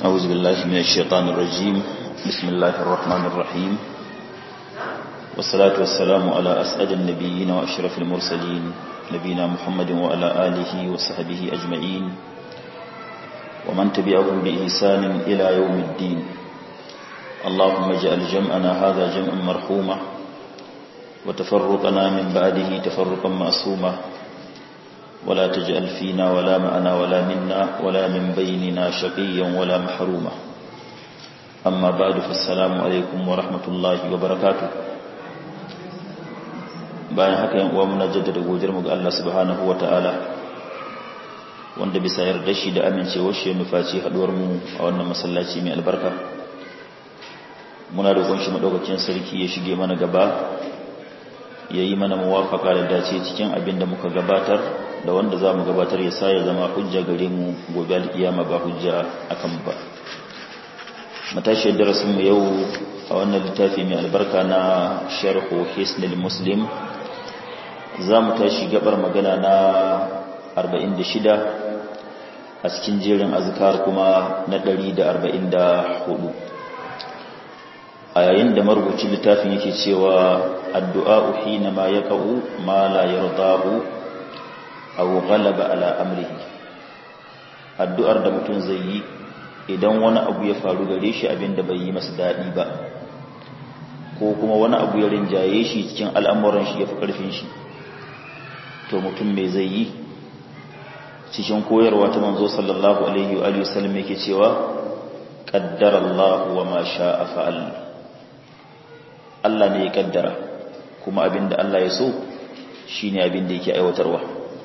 أعوذ بالله من الشيطان الرجيم بسم الله الرحمن الرحيم والصلاة والسلام على أسعد النبيين وأشرف المرسلين نبينا محمد وعلى آله وصحبه أجمعين ومن تبعهم بإحسان إلى يوم الدين اللهم اجعل جمعنا هذا جمعا مرحوما وتفرقنا من بعده تفرقا معصوما ولا تجعل فينا ولا معنا ولا منا ولا من بيننا شقيا ولا محروما أما بعد فالسلام عليكم ورحمة الله وبركاته bayan haka yan uwa muna jaddada godiyar mu ga Allah subhanahu wataala wanda bisa yarda shi da amincewar shi nufaci haduwar mu a wannan masallaci mai albarka muna roƙon shi madaukakin sarki ya shige mana gaba yayi mana muwafaka da dace cikin abin da muka gabatar da wanda za mu gabatar ya sa ya zama hujja gare mu gobe alkiyama ba hujja akan ba matashiyar darasinmu yau a wannan littafi mai albarka na sharhu hisnil muslim za mu tashi gabar magana na 46 a cikin jerin azkar kuma na 144 a yayin da marubuci littafin yake cewa addu'a hina ma yaqa'u ma la yardahu aw ghalaba ala amrihi addu'ar da mutum zai yi idan wani abu ya faru gare shi abinda bai yi masa dadi ba ko kuma wani abu ya rinjaye shi cikin al'amuran shi ya fi karfin shi to mutum me zai yi cikin koyarwa ta manzo sallallahu alaihi wa alihi wasallam yake cewa qaddara Allah wa ma sha'a fa'al Allah ne ya kaddara kuma abinda Allah ya so shine abinda yake aiwatarwa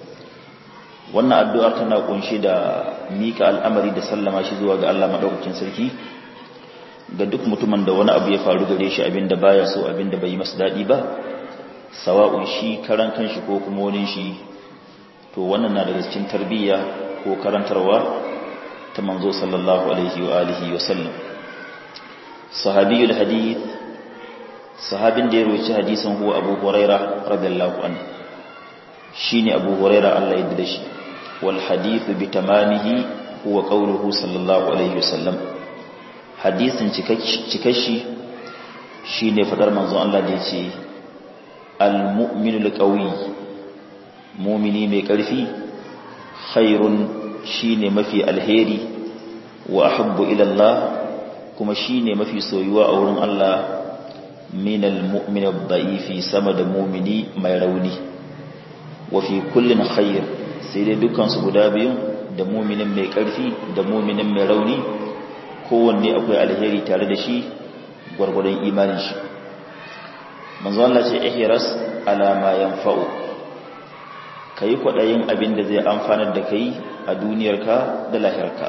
wannan addu'ar tana kunshi da mika al'amari da sallama shi zuwa ga Allah madaukakin sarki ga duk mutumin da wani abu ya faru gare shi abinda baya so abinda bai yi masa dadi ba sawa'un shi karan kanshi ko kuma wani shi to wannan na daga cikin tarbiyya ko karantarwa ta manzo sallallahu alaihi wa alihi wa sallam sahabiyul hadith sahabin da ya roci hadisin huwa abu huraira radiyallahu anhu shine abu huraira Allah ya yarda shi wal hadith bi tamamihi huwa qawluhu sallallahu alaihi wasallam hadisin cikashi shine fadar manzon Allah da yace al mu'minul qawi mu'mini mai karfi khairun shine mafi alheri wa ahabbu ila Allah kuma shine mafi soyuwa a wurin Allah min al-mu'min ad-da'ifi sama da mu'mini mai rauni wa fi kullin khair sai dai dukkan su guda biyun da mu'minin mai karfi da mu'minin mai rauni kowanne akwai alheri tare da shi gwargwadon imanin shi manzo Allah ce ihras ala ma yanfa'u kai kwadayin abin da zai amfanar da kai a duniyarka da lahirarka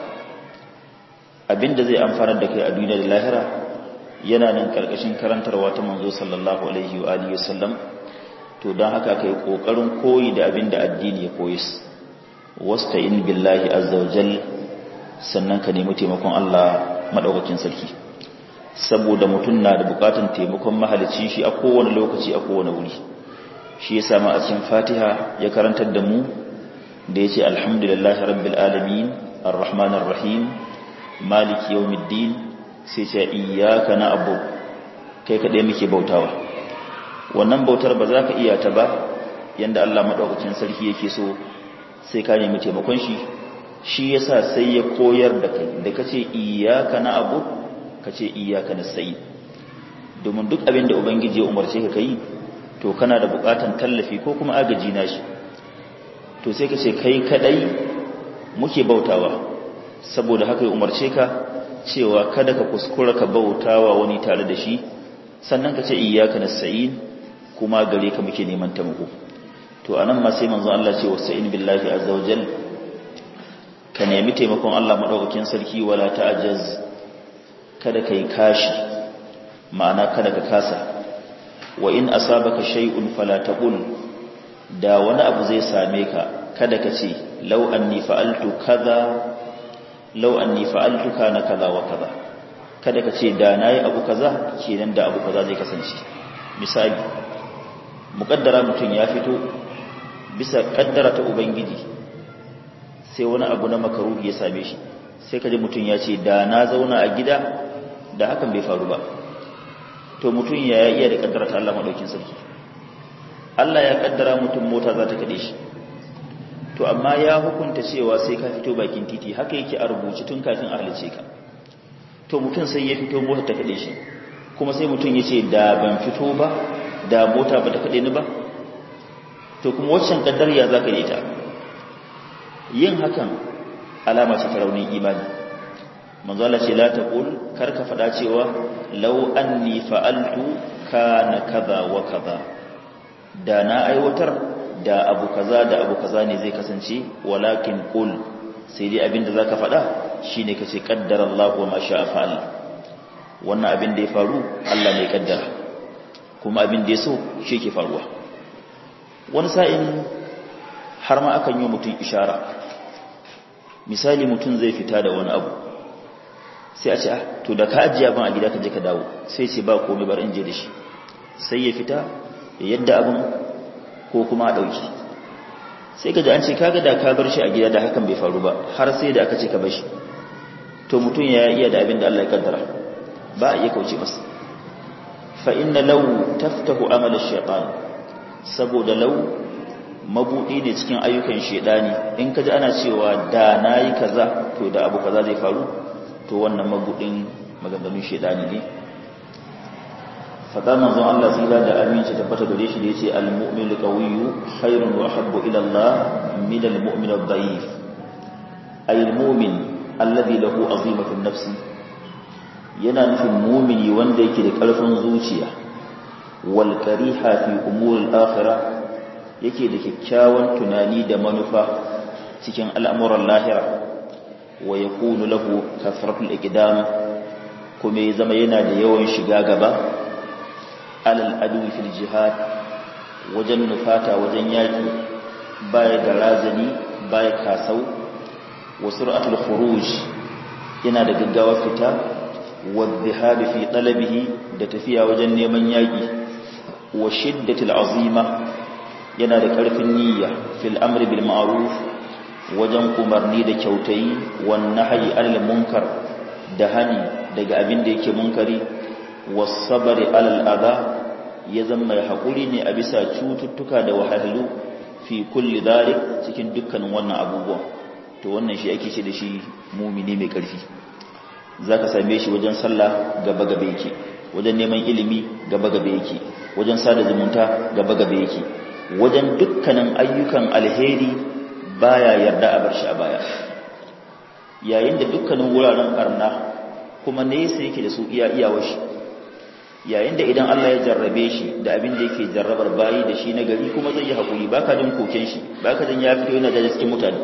abin da zai amfanar da kai a duniya da lahira yana nan karkashin karantarwa ta manzo sallallahu alaihi wa alihi wasallam to dan haka kai kokarin koyi da abin da addini ya koyi wasta'in billahi azza wajal sannan ka nemi taimakon Allah madaukakin sarki saboda mutum na da bukatun taimakon mahalicci shi a kowane lokaci a kowane wuri shi yasa ma a cikin Fatiha ya karantar da mu da yace alhamdulillahi rabbil alamin arrahmanir rahim maliki yawmiddin sai ce iyaka na abu kai kaɗai muke bautawa wannan bautar ba za ka iya ta ba yadda Allah maɗaukacin sarki yake so sai ka nemi taimakon shi shi yasa sai ya koyar da kai da ka ce iyaka na abu ka ce iyaka na sayi domin duk abin da ubangiji ya umarce ka kai to kana da buƙatan tallafi ko kuma agaji na shi to sai ka ce kai kaɗai muke bautawa saboda haka ya umarce ka cewa kada ka kuskura ka bautawa wani tare da shi sannan ka ce iyyaka nasta'in kuma gare ka muke neman taimako to anan ma sai manzon Allah ce wasta'in billahi azza wajal ka nemi taimakon Allah madaukakin sarki wala ta'jaz kada kai kashi ma'ana kada ka kasa wa in asabaka shay'un fala taqul da wani abu zai same ka kada ka ce law anni fa'altu kaza lau anni fa'altu kana kaza wa kaza kada ka ce da nayi abu kaza kenan da abu kaza zai kasance misali muqaddara mutun ya fito bisa kaddara ta ubangiji sai wani abu na makaruhi ya same shi sai kaji mutum ya ce da na zauna a gida da hakan bai faru ba to mutum ya iya da kaddara ta Allah madaukin sarki Allah ya kaddara mutum mota za ta kade shi to amma ya hukunta cewa sai ka fito bakin titi haka yake a rubuce tun kafin a halice ka to mutum sai ya fito mota ta kade shi kuma sai mutum ya ce da ban fito ba da mota ba ta kade ni ba to kuma waccan kaddar ya zaka yi ta yin hakan alama ce ta raunin imani manzo Allah ce la taqul kar ka fada cewa law anni fa'altu kana kaza wa kaza da na aiwatar da abu kaza da abu kaza ne zai kasance walakin qul sai dai abinda zaka fada shine kace qaddara Allah wa ma sha'a fa'al wannan abin da ya faru Allah ne kaddara kuma abin da ya so shi ke faruwa wani sa'in har ma akan yi mutum ishara misali mutum zai fita da wani abu sai a ce to da ka ajiya ban a gida ka je ka dawo sai ce ba komai bar in je da shi sai ya fita yadda abin ko kuma a ɗauki sai ka ji an ce kaga da ka bar shi a gida da hakan bai faru ba har sai da aka ce ka bar shi to mutum ya iya da abin da Allah ya kaddara ba a iya kauce masa fa inna law taftahu amal ash-shaytan saboda law mabudi ne cikin ayyukan shedani in ka ji ana cewa da nayi kaza to da abu kaza zai faru to wannan mabudin maganganun shedani ne fada manzon Allah zira da aminci tabbata gare shi da yace al-mu'minu qawiyyu khairun wa habbu ila Allah min al-mu'min ad-da'if ay al-mu'min alladhi lahu azimatu nafsi yana nufin mu'mini wanda yake da karfin zuciya wal kariha fi umur al-akhirah yake da kyakkyawan tunani da manufa cikin al'amuran lahira wa yakunu lahu kasratul iqdam kuma ya zama yana da yawan shiga gaba alal adu fil jihad wajen nufata wajen yaki baya da razani baya kasau wa sur'atul khuruj yana da gaggawa fita wa dhihab fi talabihi da tafiya wajen neman yaki wa shiddatul azima yana da karfin niyya fil amri bil ma'ruf wajen umarni da kyautayi wan nahyi anil munkar da hani daga abin da yake munkari was sabri alal adha ya zama mai haƙuri ne a bisa cututtuka da wahalhalu fi kulli dhalik cikin dukkanin wannan abubuwan to wannan shi ake ce da shi mumini mai ƙarfi zaka same shi wajen sallah gaba gaba yake wajen neman ilimi gaba gaba yake wajen sada zumunta gaba gaba yake wajen dukkanin ayyukan alheri baya yarda a bar shi a baya yayin da dukkanin wuraren karna kuma nesa yake da su iya iyawar shi yayin da idan Allah ya jarrabe shi da abin da yake jarrabar bayi da shi na gari kuma zai yi haƙuri baka jin koken shi baka jin ya fito yana da cikin mutane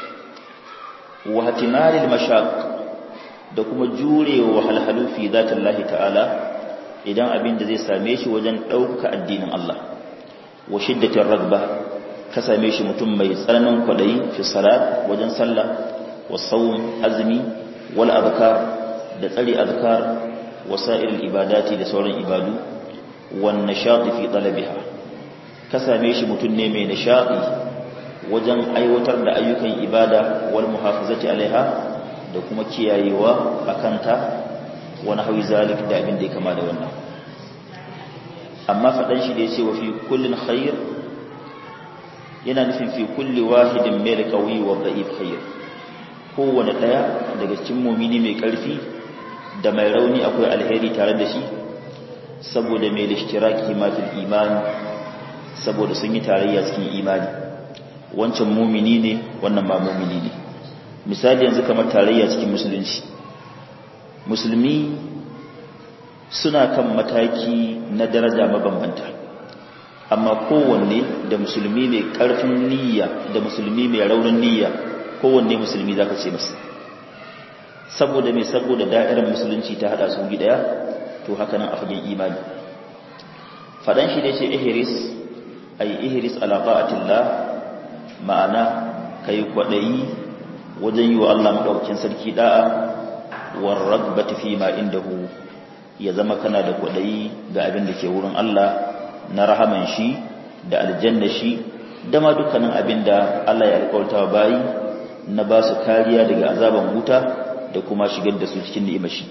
wa hatimaril mashaq da kuma jurewa wahalhalu fi zatillahi ta'ala idan abin da zai same shi wajen ɗaukaka addinin Allah wa shiddatir ragba ka same shi mutum mai tsananin kwadayi fi salat wajen sallah wa sawm azmi wal adhkar da tsari azkar wasa'ir ibadati da sauran ibadu wan nashati fi talabiha ka same shi mutum ne mai nishadi wajen aiwatar da ayyukan ibada wal muhafazati alaiha da kuma kiyayewa akanta wa nahwi zalik da abin da ya kama da wannan amma fadan shi da yace wa fi kullin khair yana nufin fi kulli wahidin mai qawi wa da'if khair kowane daya daga cikin mu'mini mai karfi da mai rauni akwai alheri tare da shi saboda mai lishtiraki matil imani saboda sun yi tarayya cikin imani wancan mumini ne wannan ba mumini ne misali yanzu kamar tarayya cikin musulunci musulmi suna kan mataki na daraja mabambanta amma kowanne da musulmi mai karfin niyya da musulmi mai raunin niyya kowanne musulmi zaka ce masa saboda mai saboda da'irar musulunci ta hada su gidaya to haka nan a fagen imani fadan shi da ce ihris ay ihris ala ta'atillah ma'ana kai kwadayi wajen yi wa Allah madaukakin sarki da'a war ragbati fi ma indahu ya zama kana da kwadayi ga abin da ke wurin Allah na rahaman shi da aljanna shi da ma dukkanin abin da Allah ya alƙawarta bayi na ba su kariya daga azaban wuta da kuma shigar da su cikin ni'imar shi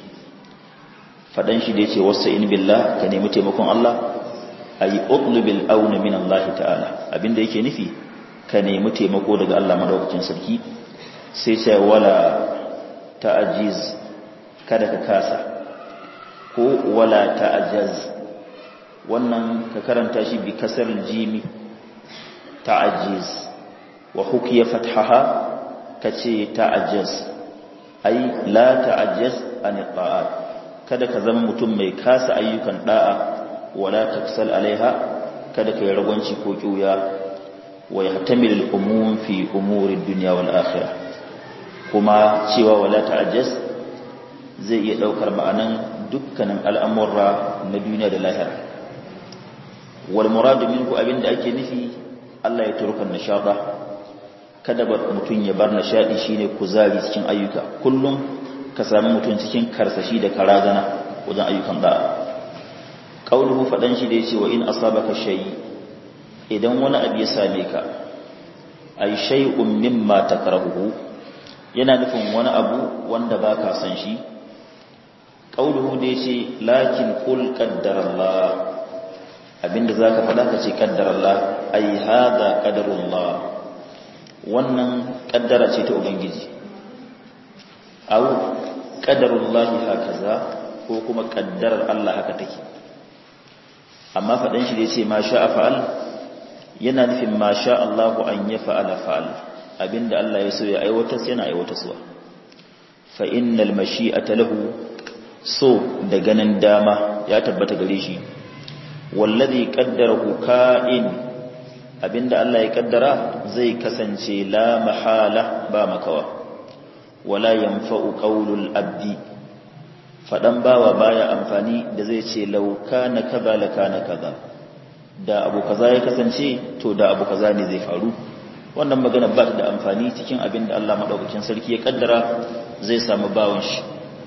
fadan shi da yace wasta'in billah ka nemi taimakon Allah ay utlubil auna min Allah ta'ala abinda yake nufi ka nemi taimako daga Allah madaukakin sarki sai sai wala ta'ajiz kada ka kasa ko wala ta'ajaz wannan ka karanta shi bi kasar jimi ta'ajiz wa hukiya fathaha kace ta'ajaz ai la ta'ajaz an ta'at kada ka zama mutum mai kasa ayyukan da'a wala taksal alaiha kada ka yi ragwanci ko kiuya wa yahtamil al-umum fi umuri ad-dunya wal akhirah kuma cewa wala ta'ajjaz zai iya daukar ma'anan dukkanin al'amurra na duniya da lahira wal muradu minhu abinda ake nufi Allah ya turukan nishada kada ba mutun ya bar nishadi shine kuzari cikin ayyuka kullum ka sami mutun cikin karsashi da karagana wajen ayyukan da'a qauluhu fadan shi da yace wa in asabaka shay idan wani abu ya same ka ay shay'un mimma takrahu yana nufin wani abu wanda ba ka san shi ƙauluhu da ya ce lakin ƙul ƙaddarallah abinda za ka faɗa ka ce ƙaddarallah ai haza ƙaddarullah wannan ƙaddara ce ta ubangiji au ƙaddarullahi haka za ko kuma ƙaddarar Allah haka take amma faɗin shi da ya ce ma sha a fa'al yana nufin ma sha Allahu an ya fa'ala fa'al abinda Allah ya so ya aiwatar yana aiwatarwa fa innal mashi'ata lahu so da ganin dama ya tabbata gare shi wallazi qaddarahu ka'in abinda Allah ya kaddara zai kasance la mahala ba makawa wala yanfa'u qawlul abdi fadan bawa baya amfani da zai ce law kana kaza la kana kaza da abu kaza ya kasance to da abu kaza ne zai faru wannan magana ba ta da amfani cikin abin da Allah madaukakin sarki ya kaddara zai samu bawon shi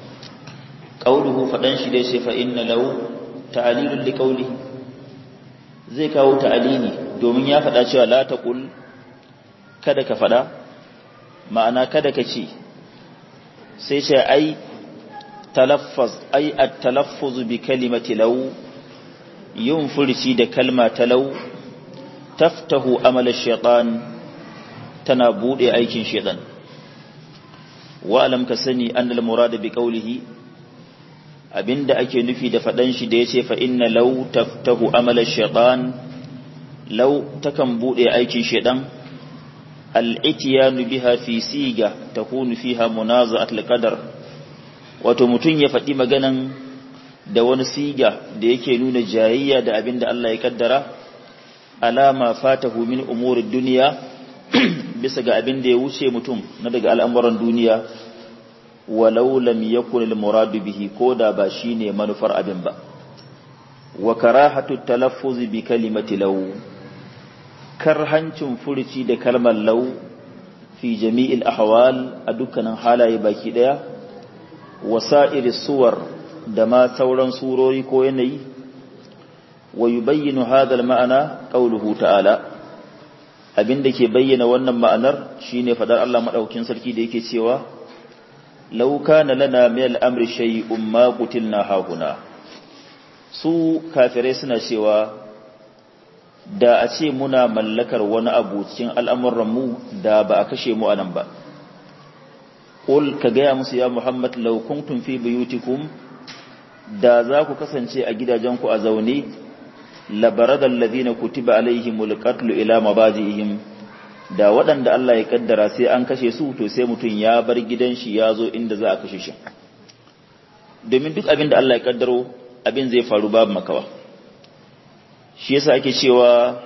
qauluhu fadan shi dai sai fa inna law ta'lilul liqaulihi zai kawo ta'alini domin ya fada cewa la taqul kada ka fada ma'ana kada ka ce sai ce ai talaffuz ai at-talaffuz bi kalimati law yin furci da kalma ta law taftahu amal ash-shaytan tana bude aikin shedan wa alam ka sani annal murad bi qawlihi abinda ake nufi da fadan shi da yace fa inna law taftahu amal ash-shaytan law takan bude aikin shedan al-ityan biha fi siga takunu fiha munaza'at al-qadar wato mutun ya fadi maganan da wani siga da yake nuna jayayya da abinda Allah ya kaddara alama fatahu min umuri dunya bisa ga abin da ya wuce mutum na daga al'amuran duniya walau lam yakun al-muradu bihi koda ba shine manufar abin ba wa karahatu talaffuz bi kalimati law karhancin furuci da kalmar law fi jami'il ahwal a dukkanin halaye baki daya wasa'ir suwar da ma sauran surori ko yanayi wa yubayyinu hadha al-ma'ana qawluhu ta'ala abin da ke bayyana wannan ma'anar shine fadar Allah madaukakin sarki da yake cewa law kana lana min al-amri shay'un ma qutilna hahuna su kafirai suna cewa da a ce muna mallakar wani abu cikin al'amuran mu da ba a kashe mu anan ba qul ka gaya musu ya muhammad law kuntum fi buyutikum da za ku kasance a gidajenku a zaune labarada alladhina kutiba alaihimul qatlu ila mabadihim da waɗanda Allah ya kaddara sai an kashe su to sai mutum ya bar gidan shi ya zo inda za a kashe shi domin duk abin da Allah ya kaddaro abin zai faru babu makawa shi yasa ake cewa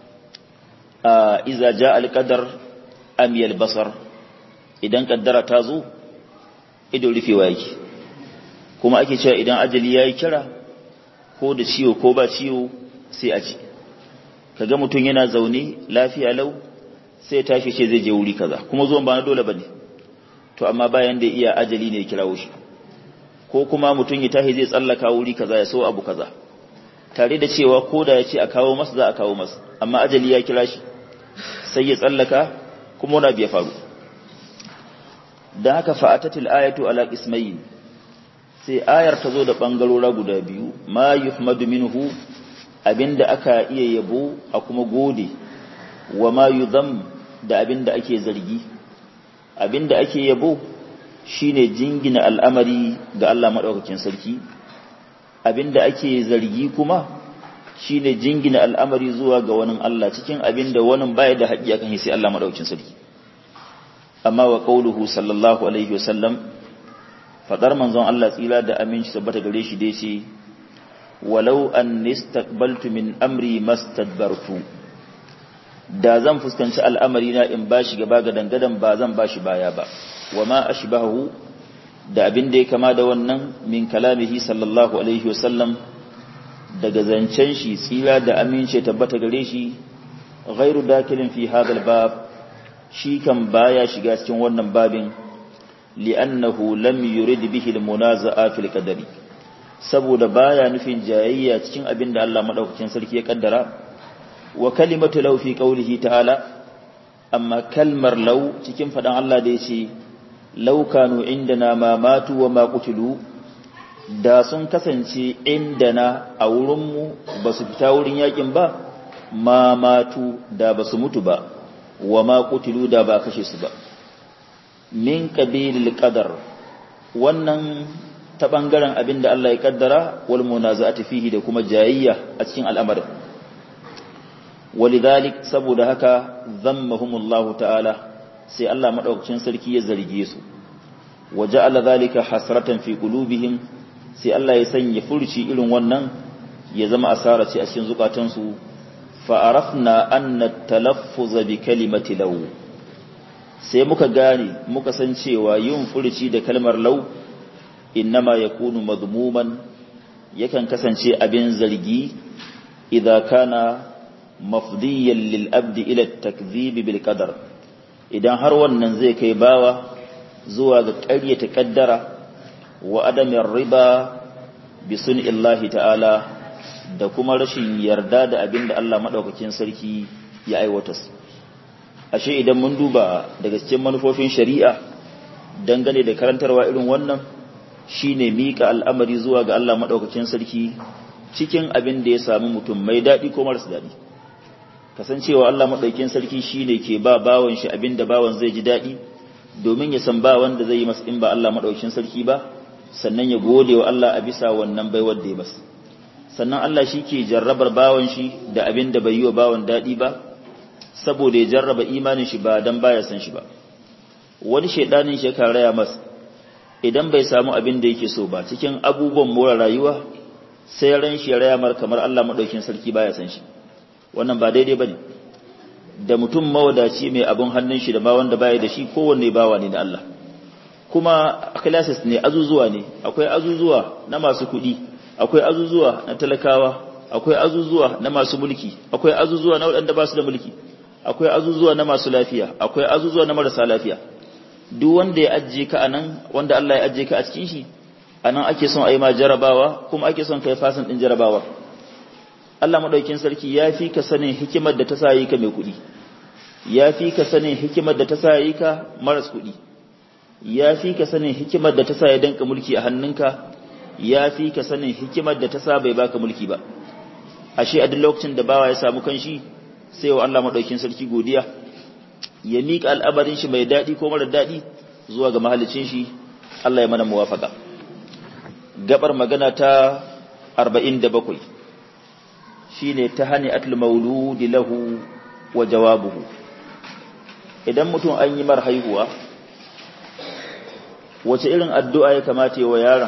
a iza ja alqadar amiyal basar idan kaddara ta zo ido rufewa yake kuma ake cewa idan ajali yayi kira ko da ciwo ko ba ciwo sai a ci kaga mutum yana zaune lafiya lau sai tashi ce zai je wuri kaza kuma zuwan ba na dole bane to amma bayan da iya ajali ne ya kirawo shi ko kuma mutum ya tashi zai tsallaka wuri kaza ya so abu kaza tare da cewa ko da ya ce a kawo masa za a kawo masa amma ajali ya kira shi sai ya tsallaka kuma wani abu ya faru da haka fa'atatil ayatu ala ismayin sai ayar ta zo da ɓangarora guda biyu ma yuhmadu minhu abinda aka iya yabo a kuma gode wa ma yuzam da abinda ake zargi abinda ake yabo shine jingina al'amari ga Allah madaukakin sarki abinda ake zargi kuma shine jingina al'amari zuwa ga wani Allah cikin abinda wani baya da haƙi akan sai Allah madaukakin sarki amma wa qauluhu sallallahu alaihi wasallam fadar manzon Allah tsira da aminci tabbata gare shi dai ce walau an istaqbaltu min amri mastadbartu da zan fuskanci al'amari na in bashi gaba ga dangadan ba zan bashi baya ba wama ashbahu da abin da ya kama da wannan min kalamihi sallallahu alaihi wasallam daga zancen shi tsira da amince tabbata gare shi ghairu dakilin fi hadal bab shi kan baya shiga cikin wannan babin li'annahu lam yurid bihi al-munaza'a fil qadari saboda baya nufin jayayya cikin abin da Allah madaukakin sarki ya kaddara wa kalimatu law fi qawlihi ta'ala amma kalmar law cikin fadan Allah da yace law kanu indana ma matu wa ma qutilu da sun kasance indana a wurin mu basu fita wurin yakin ba ma matu da basu mutu ba wa ma qutilu da ba kashe su ba min qabilil qadar wannan ta bangaren abinda Allah ya kaddara wal munaza'ati fihi da kuma jayayya a cikin al'amarin walidhalik saboda haka zammahumullahu ta'ala sai Allah madaukakin sarki ya zarge su waja'ala dhalika hasratan fi qulubihim sai Allah ya sanya furci irin wannan ya zama asara ce a cikin zukatansu fa arafna anna talaffuz bi kalimati law sai muka gane muka san cewa yin furci da kalmar law innama yakunu madmuman yakan kasance abin zargi idza kana mafdiyan lil abdi ila takdhib bil qadar idan har wannan zai kai bawa zuwa ga ƙaryata kaddara wa adamin riba bi sunillahi ta'ala da kuma rashin yarda da abin da Allah madaukakin sarki ya aiwatar ashe idan mun duba daga cikin manufofin shari'a dangane da karantarwa irin wannan shine mika al'amari zuwa ga Allah madaukakin sarki cikin abin da ya samu mutum mai daɗi ko marasa daɗi kasancewa Allah madaukakin sarki shine ke ba bawan shi abin da bawan zai ji daɗi domin ya san ba wanda zai yi masa in ba Allah madaukakin sarki ba sannan ya gode wa Allah a bisa wannan baiwar da ya masa sannan Allah shi ke jarrabar bawan shi da abin da bai yi wa bawan daɗi ba saboda ya jarraba imanin shi ba dan baya san shi ba wani shaidanin shi kan raya masa idan bai samu abin da yake so ba cikin abubuwan more rayuwa sai ran shi ya raya mar kamar Allah madaukin sarki baya san shi wannan ba daidai bane da mutum mawadaci mai abun hannun shi da ma wanda baya da shi kowanne bawa ne da Allah kuma classes ne azuzuwa ne akwai azuzuwa na masu kuɗi akwai azuzuwa na talakawa akwai azuzuwa na masu mulki akwai azuzuwa na waɗanda ba su da mulki akwai azuzuwa na masu lafiya akwai azuzuwa na marasa lafiya duk wanda ya ajiye ka anan wanda Allah ya ajiye ka a cikin shi anan ake son a yi ma jarabawa kuma ake son kai fasin din jarabawa Allah madaukin sarki ya fi ka sanin hikimar da ta sa yi ka mai kuɗi ya fi ka sanin hikimar da ta sa yi ka maras kuɗi ya fi ka sanin hikimar da ta sa ya danka mulki a hannunka ya fi ka sanin hikimar da ta sa bai baka mulki ba ashe a duk lokacin da bawa ya samu kanshi sai wa Allah madaukin sarki godiya ya miƙa al'amarin shi mai daɗi ko mara daɗi zuwa ga mahallicin shi Allah ya mana muwafaka gabar magana ta 47 shine ta hani atul mauludi lahu wa jawabuhu idan mutum an yi mar haihuwa wace irin addu'a ya kamata yi wa yaron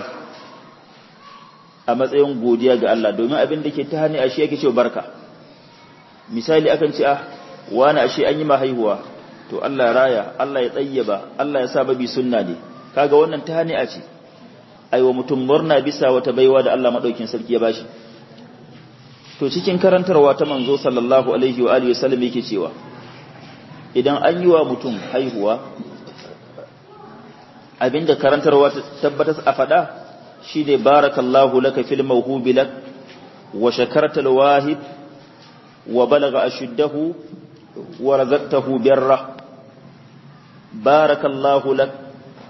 a matsayin godiya ga Allah domin abin da ke ta hani ashe yake cewa barka misali akan ce ah wani ashe an yi ma haihuwa to Allah raya Allah ya tsayyaba Allah ya sa babi sunna ne kaga wannan ta hani a ce aiwa mutum murna bisa wata baiwa da Allah madaukin sarki ya bashi to cikin karantarwa ta manzo sallallahu alaihi wa alihi wasallam yake cewa idan an yi wa mutum haihuwa abinda karantarwa ta tabbatar a fada shine barakallahu laka fil mawhubi lak wa shakarta alwahib wa balagha ashuddahu wa razaqtahu birra barakallahu lak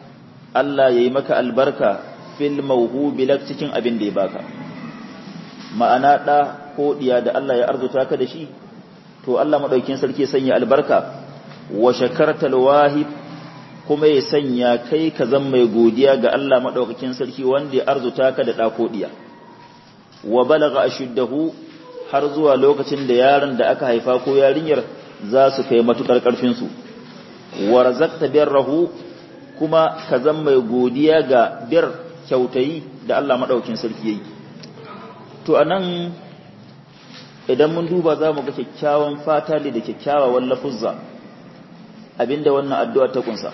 Allah ya yi maka albarka fil mawhubi lak cikin abin da ya baka ma'ana ɗa ko ɗiya da Allah ya arzuta ka da shi to Allah maɗaukin sarki sanya albarka wa shakartal wahib kuma ya sanya kai ka zan mai godiya ga Allah maɗaukakin sarki wanda ya arzuta ka da ɗa ko ɗiya wa balaga ashuddahu har zuwa lokacin da yaron da aka haifa ko yarinyar za su kai matukar ƙarfin su wa razaqta birrahu kuma ka zan mai godiya ga bir kyautayi da Allah maɗaukin sarki yayi to anan idan mun duba za mu ga kyakkyawan fata da kyakkyawan lafuzza abinda wannan addu'a ta kunsa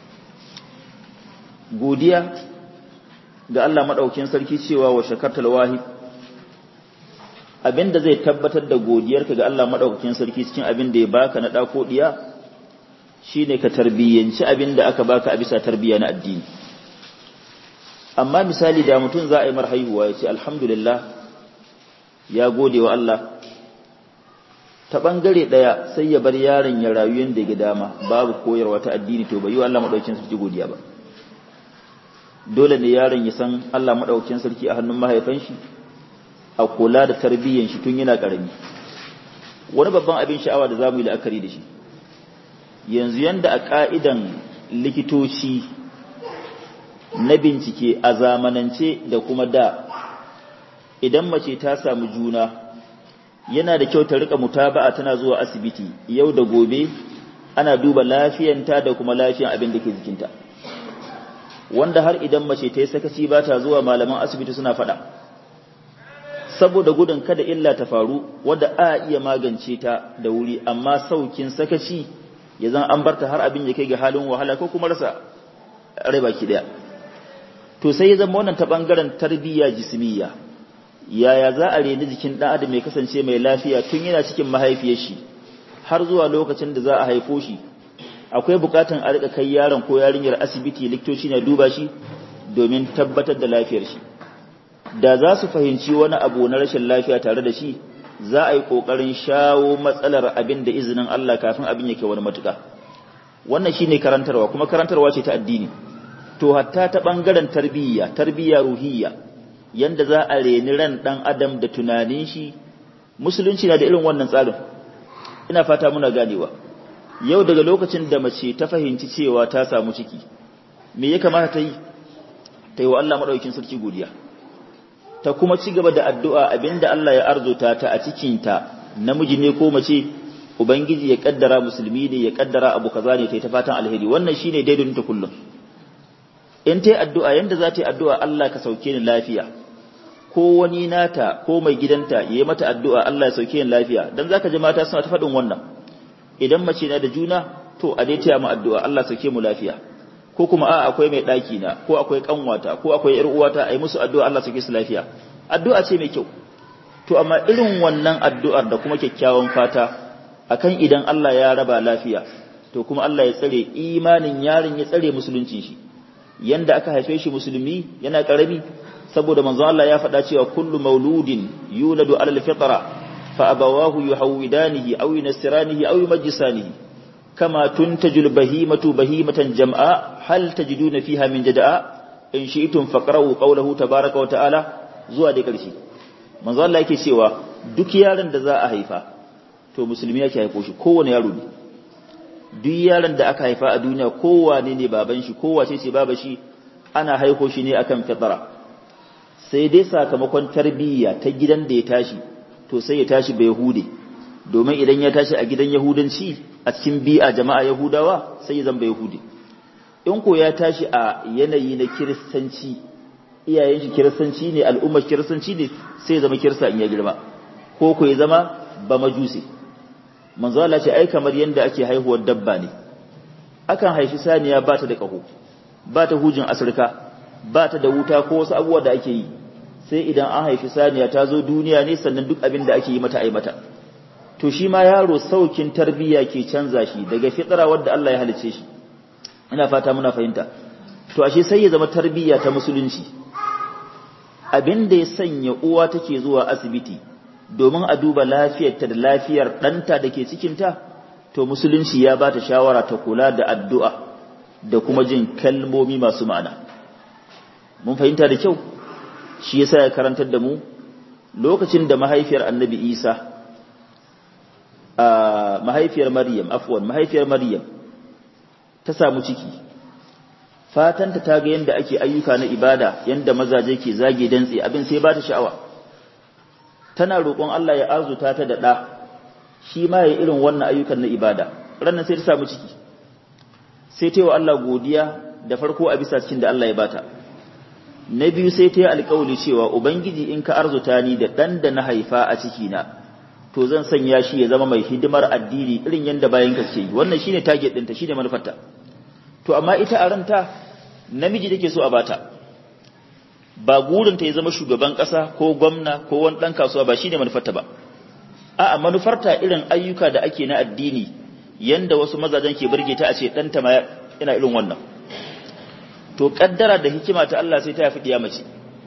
godiya ga Allah maɗaukin sarki cewa wa shakartal wahid abinda zai tabbatar da godiyarka ga Allah maɗaukakin sarki cikin abin da ya baka na ɗako ɗiya shine ka tarbiyyanci abin da aka baka a bisa tarbiyya na addini amma misali da mutum za a yi mar haihuwa ya ce alhamdulillah ya gode wa Allah ta ɓangare ɗaya sai ya bar yaron ya rayu yadda ya dama babu koyarwa ta addini to bai yi wa Allah maɗaukin sarki godiya ba dole ne yaron ya san Allah maɗaukin sarki a hannun mahaifan shi a kula da tarbiyyan shi tun yana ƙarami wani babban abin sha'awa da za mu yi la'akari da shi yanzu yanda a ƙa'idan likitoci na bincike a zamanance da kuma da idan mace ta samu juna yana da kyau ta rika mutaba'a tana zuwa asibiti yau da gobe ana duba lafiyanta da kuma lafiyan abin da ke jikinta wanda har idan mace ta yi sakaci ba ta zuwa malaman asibiti suna faɗa saboda gudun kada illa ta faru wadda a iya magance ta da wuri amma saukin sakaci ya zan an barta har abin ya kai ga halin wahala ko kuma rasa rai baki daya to sai ya zama wannan ta bangaren tarbiyya jismiya yaya za a reni jikin ɗan adam mai kasance mai lafiya tun yana cikin mahaifiyar shi har zuwa lokacin da za a haifo shi akwai bukatan a rika kai yaron ko yarinyar asibiti likitoci na duba shi domin tabbatar da lafiyar shi da za su fahimci wani abu na rashin lafiya tare da shi za a yi kokarin shawo matsalar abin da izinin Allah kafin abin yake wani matuka wannan shine karantarwa kuma karantarwa ce ta addini to hatta ta bangaren tarbiyya tarbiyya ruhiyya yanda za a reni ran dan adam da tunanin shi musulunci na da irin wannan tsarin ina fata muna ganewa yau daga lokacin da mace ta fahimci cewa ta samu ciki me ya kamata ta yi ta yi wa Allah madaukakin sarki godiya ta kuma ci gaba da addu'a abinda Allah ya arzuta ta a cikinta namiji ne ko mace ubangiji ya kaddara musulmi ne ya kaddara abu kaza ne ta yi ta fatan alheri wannan shine daidai ta kullum in ta yi addu'a yanda za ta yi addu'a Allah ka sauke ni lafiya ko wani nata ko mai gidanta ya yi mata addu'a Allah ya sauke ni lafiya don za ka ji mata suna ta faɗin wannan idan mace na da juna to a dai taya mu addu'a Allah sauke mu lafiya ko kuma a akwai mai ɗaki na ko akwai ƙanwata ko akwai ‘yar uwata a yi musu addu'a Allah sauke su lafiya addu'a ce mai kyau to amma irin wannan addu'ar da kuma kyakkyawan fata akan idan Allah ya raba lafiya to kuma Allah ya tsare imanin yarin ya tsare musuluncin shi yanda aka haife shi musulmi yana karami saboda manzo Allah ya faɗa cewa kullu mauludin yuladu ala alfitra fa abawahu yuhawidanihi aw yunassiranihi aw yumajjisanihi kama tuntaju albahimatu bahimatan jam'a hal tajiduna fiha min jada'a in shi'tum faqra'u qawlahu tabaaraka wa ta'ala zuwa da ƙarshe manzo Allah yake cewa duk yaron da za a haifa to musulmi yake haifo shi kowane yaro ne duk yaron da aka haifa a duniya kowane ne baban shi kowace ce baba shi ana haiko shi ne akan fitara sai dai sakamakon tarbiyya ta gidan da ya tashi to sai ya tashi bai yahude domin idan ya tashi a gidan yahudanci a cikin bi'a jama'a yahudawa sai ya zama yahude in ko ya tashi a yanayi na kiristanci iyayen shi kiristanci ne al'ummar kiristanci ne sai ya zama kirista in ya girma ko ko ya zama ba majusi manzo Allah ce ai kamar yanda ake haihuwar dabba ne akan haifi saniya ba ta da kaho ba ta hujin asirka ba ta da wuta ko wasu abubuwa da ake yi sai idan an haifi saniya ta zo duniya ne sannan duk abin da ake yi mata ai mata to shi ma yaro saukin tarbiyya ke canza shi daga fitra wadda Allah ya halice shi ina fata muna fahimta to ashe sai ya zama tarbiyya ta musulunci abin da ya sanya uwa take zuwa asibiti domin a duba lafiyarta da lafiyar ɗanta da ke cikinta to musulunci ya ba ta shawara ta kula da addu'a da kuma jin kalmomi masu ma'ana mun fahimta da kyau shi yasa ya karantar da mu lokacin da mahaifiyar annabi isa a mahaifiyar maryam afwan mahaifiyar maryam ta samu ciki fatanta ta ga yadda ake ayyuka na ibada yadda mazaje ke zage dantse abin sai ba ta sha'awa tana roƙon Allah ya arzuta ta da ɗa shi ma ya irin wannan ayyukan na ibada ranar sai ta samu ciki sai ta yi wa Allah godiya da farko a bisa cikin da Allah ya bata na biyu sai ta yi alƙawali cewa ubangiji in ka arzuta ni da ɗan da na haifa a cikina to zan sanya shi ya zama mai hidimar addini irin yadda bayan ka ke yi wannan shine target ɗinta shine manufarta to amma ita a ranta namiji take so a bata ba gurinta ya zama shugaban ƙasa ko gwamna ko wani ɗan kasuwa ba shine manufarta ba a'a manufarta irin ayyuka da ake na addini yanda wasu mazajen ke burge ta a ce ɗanta ma yana irin wannan to kaddara da hikima ta Allah sai ta haifi diya mace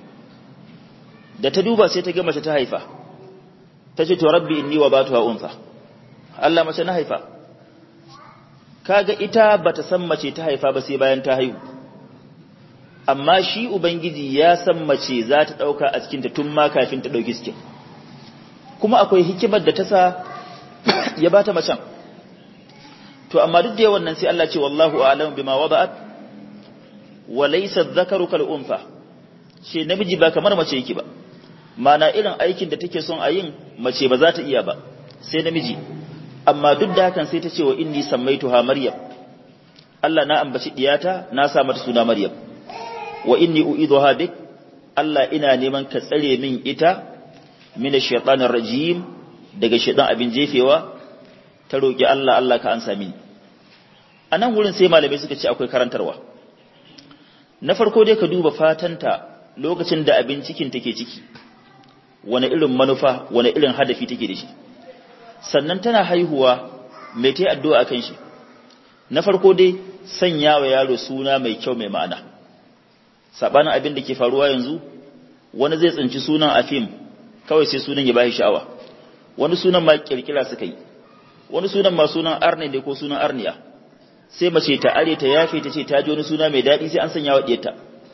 da ta duba sai ta ga mace ta haifa ta ce to rabbi inni wa batuha unsa Allah mace na haifa kaga ita bata san mace ta haifa ba sai bayan ta haihu amma shi ubangiji ya san mace za ta dauka a cikin ta tun ma kafin ta dauki cikin kuma akwai hikimar da ta sa ya bata macen to amma duk da yawan nan sai Allah ce wallahu a'lamu bima wada'at wa laysa dhakaru kal unfa shi namiji ba kamar mace yake ba mana irin aikin da take son a yin mace ba za ta iya ba sai namiji amma duk da hakan sai ta ce wa inni sammaituha maryam Allah na ambaci diyata na sa mata suna maryam wa inni uidhuha bik Allah ina neman ka tsare min ita min ash-shaytanir rajim daga shaytan abin jefewa ta roki Allah Allah ka ansa mini anan wurin sai malamai suka ce akwai karantarwa na farko dai ka duba fatanta lokacin da abin cikin take ciki wani irin manufa wani irin hadafi take da shi sannan tana haihuwa mai ta yi addu'a a kan shi na farko dai sanya wa yaro suna mai kyau mai ma'ana saɓanin abin da ke faruwa yanzu wani zai tsinci sunan a fim kawai sai sunan ya bashi sha'awa wani sunan ma kirkira suka yi wani sunan ma sunan arne ne ko sunan arniya sai mace ta are ta yafe ta ce ta ji wani suna mai daɗi sai an sanya wa ɗiyarta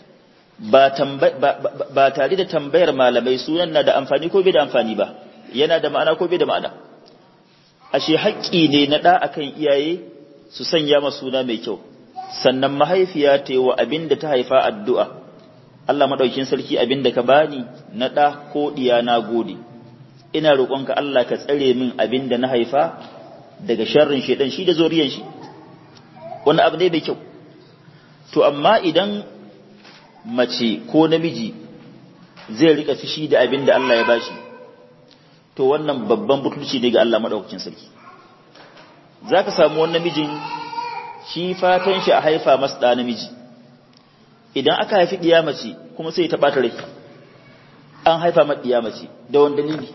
ba tare da tambayar malamai sunan na da amfani ko bai da amfani ba yana da ma'ana ko bai da ma'ana ashe haƙƙi ne na ɗa akan iyaye su sanya ma suna mai kyau sannan mahaifiya ta yi wa abin da ta haifa addu'a Allah maɗaukin sarki abin da ka bani na ɗa ko ɗiya na gode ina roƙonka Allah ka tsare min abin da na haifa daga sharrin shaidan shi da zoriyan shi wani abu ne mai kyau to amma idan mace ko namiji zai rika fishi da abin da Allah ya bashi to wannan babban butulci ne ga Allah madaukakin sarki zaka samu wani namijin shi fatan shi a haifa masa da namiji idan aka haifi diya mace kuma sai ta bata rai an haifa mata diya mace da wani dalili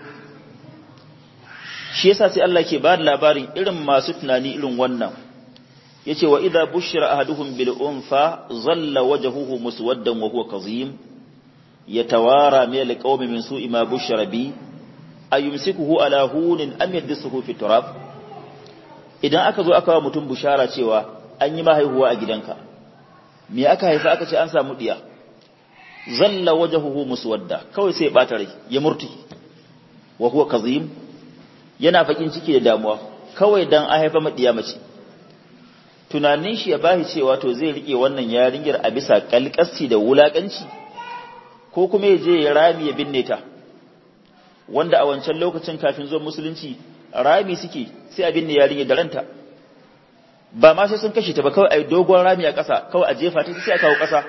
shi yasa sai Allah ke ba da labarin irin masu tunani irin wannan yace wa idza bushira ahaduhum bil unfa zalla wajhuhu muswaddan wa huwa kazim yatawara min al qawmi min su'i ma bushira bi ayumsikuhu ala hunin am yadsuhu fi turab idan aka zo aka wa mutum bushara cewa an yi mahaihuwa a gidanka me aka haifa aka ce an samu diya zalla wajhuhu muswadda kawai sai ya bata rai ya murti wa huwa kazim yana fakin ciki da damuwa kawai dan an haifa madiya mace tunanin shi ya bashi cewa to zai rike wannan yarinyar a bisa kalkasci da wulakanci ko kuma ya je ya rami ya binne ta wanda a wancan lokacin kafin zuwa musulunci rami suke sai a binne yarinyar da ranta ba ma sai sun kashe ta ba kawai a yi dogon rami a ƙasa kawai a jefa ta sai a kawo ƙasa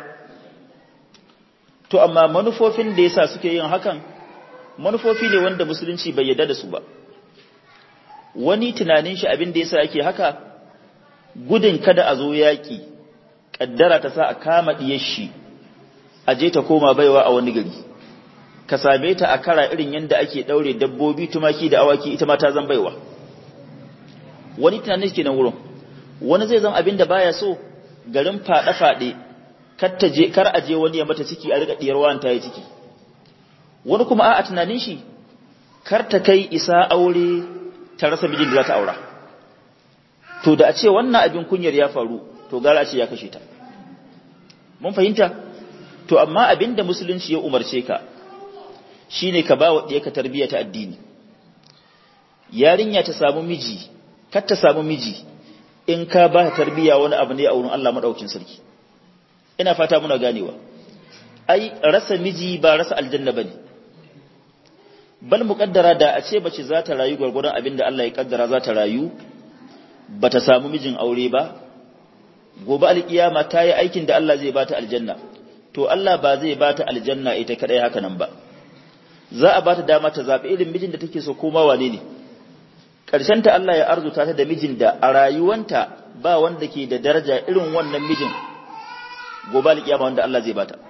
to amma manufofin da yasa suke yin hakan manufofi ne wanda musulunci bai yarda da su ba wani tunanin shi abin da yasa yake haka gudun kada a zo yaƙi ƙaddara ta sa a kama ɗiyar shi a je ta koma baiwa a wani gari ka same ta a kara irin yadda ake ɗaure dabbobi tumaki da awaki ita ma ta zan baiwa wani tunanin shi kenan wurin wani zai zama abin da baya so garin faɗe-faɗe kar a je wani ya mata ciki a riƙa ɗiyar wani ta yi ciki wani kuma a tunanin shi kar ta kai isa aure ta rasa mijin da za ta aura to da a ce wannan abin kunyar ya faru to gara ce ya kashe ta mun fahimta to amma abinda musulunci ya umarce ka shine ka ba wa ka tarbiyya ta addini yarinya ta samu miji kar ta samu miji in ka ba ta tarbiyya wani abu ne a wurin Allah madaukin sarki ina fata muna ganewa ai rasa miji ba rasa aljanna bane bal muqaddara da a ce bace za ta rayu gurgurdan abinda Allah ya kaddara za ta rayu bata samu mijin aure ba gobe alkiyama ta yi aikin da Allah zai bata aljanna to Allah ba zai bata aljanna ita kadai haka nan ba za a bata dama ta zabi irin mijin da take so ko ma wane ne karshen ta Allah ya arzuta ta da mijin da a rayuwanta ba wanda ke da daraja irin wannan mijin gobe alkiyama wanda Allah zai bata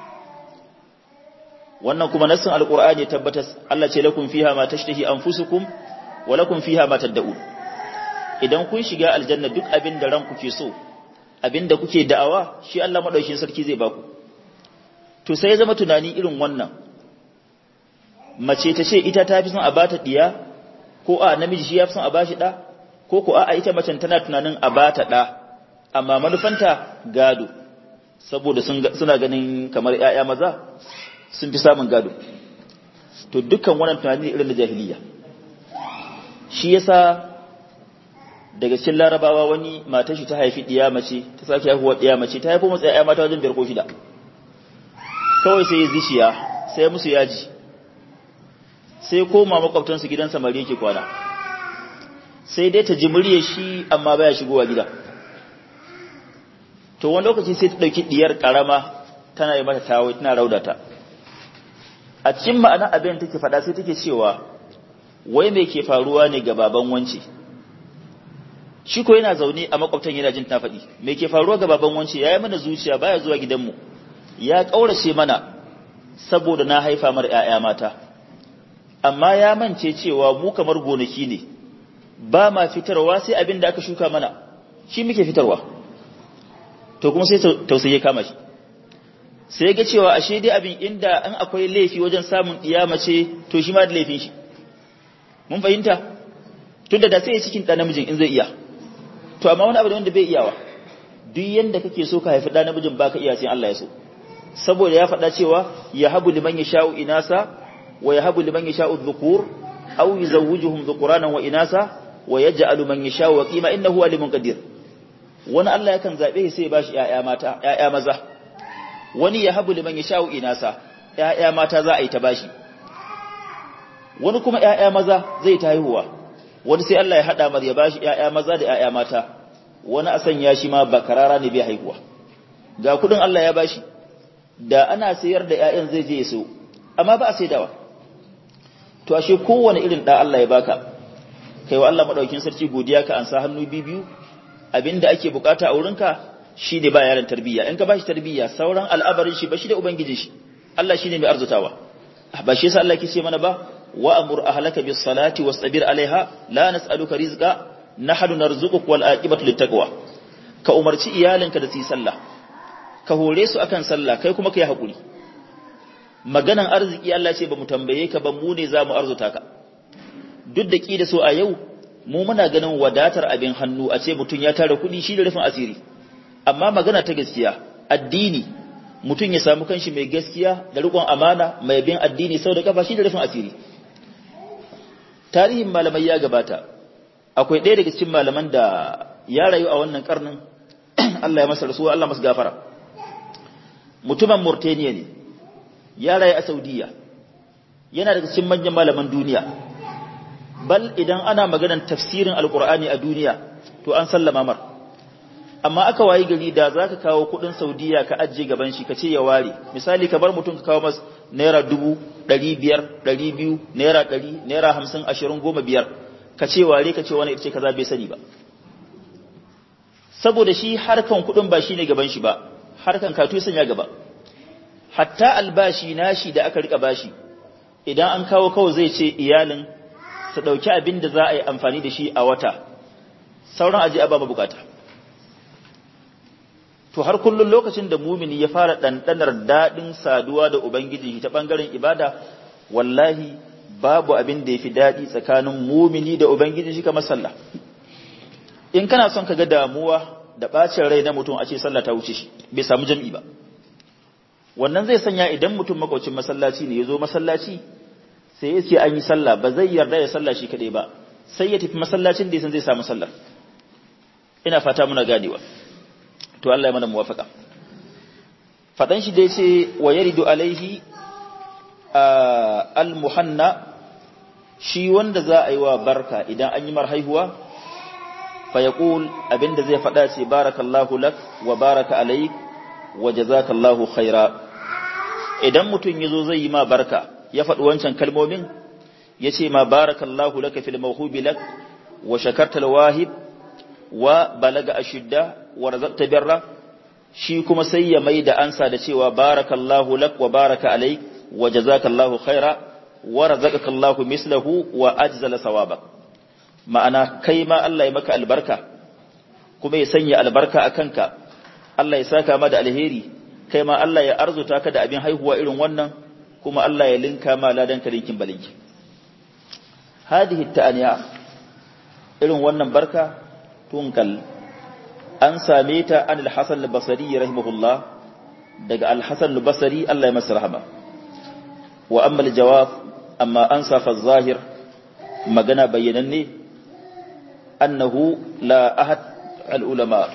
wannan kuma nassin alqur'ani ya tabbatar Allah ce lakum fiha ma tashtahi anfusukum wa lakum fiha ma tad'un idan kun shiga aljanna duk abin da ranku ke so abin da kuke da'awa shi Allah madaukakin sarki zai baku to sai ya zama tunani irin wannan mace ta ce ita ta fi son a bata diya ko a namiji shi ya fi son a bashi da ko ko a ita macen tana tunanin a bata da amma manufanta gado saboda suna ganin kamar ƴaƴa maza sun fi samun gado to dukkan wannan tunani irin da jahiliya shi yasa daga cikin larabawa wani matar shi ta haifi diya mace ta sake haihuwa diya mace ta haifo masa ƴaƴa mata wajen biyar ko shida kawai sai ya zishiya sai musu yaji sai koma makwabtansu gidan samari yake kwana sai dai ta ji murye shi amma baya shigowa gida to wani lokaci sai ta ɗauki diyar ƙarama tana yi mata tawo tana raudata a cikin ma'ana abin take faɗa sai take cewa wai me ke faruwa ne ga baban wance shi ko yana zaune a makwabtan yana jin ta faɗi me ke faruwa ga baban wance yayi mana zuciya baya zuwa gidanmu ya kaurace mana saboda na haifa mar ƴaƴa mata amma ya mance cewa mu kamar gonaki ne ba ma fitarwa sai abin da aka shuka mana shi muke fitarwa to kuma sai tausayi kama shi sai ga cewa ashe dai abin inda an akwai laifi wajen samun mace to shi ma da laifin shi mun fahimta tunda da sai cikin ɗan namijin in zai iya to amma wani abu da wanda bai iyawa duk yanda kake so ka haifi ɗan namijin baka iya sai Allah ya so saboda ya faɗa cewa ya habu liman yasha'u inasa wa ya habu liman yasha'u dhukur aw yuzawwijuhum dhukuranan wa inasa wa yaj'alu man yasha'u waqima innahu alimun qadir wani Allah yakan zabe sai ya bashi ƴaƴa mata ƴaƴa maza wani ya habu liman yasha'u inasa ƴaƴa mata za a yi ta bashi wani kuma ƴaƴa maza zai ta haihuwa wani sai Allah ya hada mar ya bashi ƴaƴa maza da ƴaƴa mata wani a sanya shi ma bakarara ne bai haihuwa ga kudin Allah ya bashi da ana sayar da ƴaƴan zai je ya so amma ba a saidawa to ashe kowane irin da Allah ya baka kai wa Allah madaukin sarki godiya ka ansa hannu bibiyu abinda ake bukata a wurinka shine ba yaran tarbiyya in ka bashi tarbiyya sauran al'abarin shi ba shi da ubangiji shi Allah shine mai arzutawa ba shi yasa Allah ke ce mana ba wa amur ahlaka bis salati wastabir alaiha la nas'aluka rizqa nahnu narzuquka wal aqibatu littaqwa ka umarci iyalinka da su yi sallah ka hore su akan sallah kai kuma kai hakuri maganan arziki Allah ce ba mu tambaye ka ba mu ne za mu arzuta ka duk da ki da so a yau mu muna ganin wadatar abin hannu a ce mutum ya tara kuɗi shi da rufin asiri amma magana ta gaskiya addini mutum ya samu kanshi mai gaskiya da riƙon amana mai bin addini sau da kafa shi da rufin asiri tarihin malamai ya gabata akwai ɗaya daga cikin malaman da ya rayu a wannan karnin Allah ya masa rasuwa Allah masa gafara mutumin Mauritania ne ya rayu a Saudiya yana daga cikin manyan malaman duniya bal idan ana maganar tafsirin alkur'ani a duniya to an sallama mar amma aka wayi gari da zaka kawo kudin Saudiya ka ajiye gaban shi ka ce ya ware misali ka bar mutum ka kawo masa naira dubu ɗari biyar ɗari biyu naira ɗari naira hamsin ashirin goma biyar ka ce ware ka ce wani ita ce kaza bai sani ba saboda shi harkan kudin ba shi ne gaban shi ba harkan katu sanya gaba hatta albashi nashi da aka rika bashi idan an kawo kawai zai ce iyalin su ɗauki abin da za a yi amfani da shi a wata sauran aji a ba bukata to har kullum lokacin da mumini ya fara ɗanɗanar daɗin saduwa da ubangiji ta ɓangaren ibada wallahi babu abin da ya fi daɗi tsakanin mumini da ubangiji shi kamar sallah in kana son ka ga damuwa da bacin rai na mutum a ce sallah ta wuce shi bai samu jam'i ba wannan zai sanya idan mutum makwacin masallaci ne ya zo masallaci sai ya ce an yi sallah ba zai yarda ya sallah shi kaɗai ba sai ya tafi masallacin da ya san zai samu sallah ina fata muna ganewa to Allah ya mana muwafaka fadan shi dai ce wa yaridu alaihi al-muhanna shi wanda za a yi wa barka idan an yi mar haihuwa fa yaqul abinda zai fada ce barakallahu lak wa baraka alaik wa jazakallahu khaira idan mutum yazo zai yi ma barka ya faɗi wancan kalmomin yace ma barakallahu laka fil mawhubi lak wa shakarta al-wahib wa balaga ashidda wa razaqta birra shi kuma sai ya mai da ansa da cewa barakallahu lak wa baraka alaik wa jazakallahu khaira wa razaqakallahu mislahu wa ajzala sawabak ma'ana kai ma Allah ya maka albarka kuma ya sanya albarka a kanka Allah ya saka ma da alheri kai ma Allah ya arzuta ka da abin haihuwa irin wannan kuma Allah ya linka ma ladan ka linkin balinki hadihi ta'aniya irin wannan barka tunkal an same ta an al-Hasan al-Basri rahimahullah daga al-Hasan al-Basri Allah ya masa rahama wa amma al-jawab amma an safa zahir magana bayyananne annahu la ahad al-ulama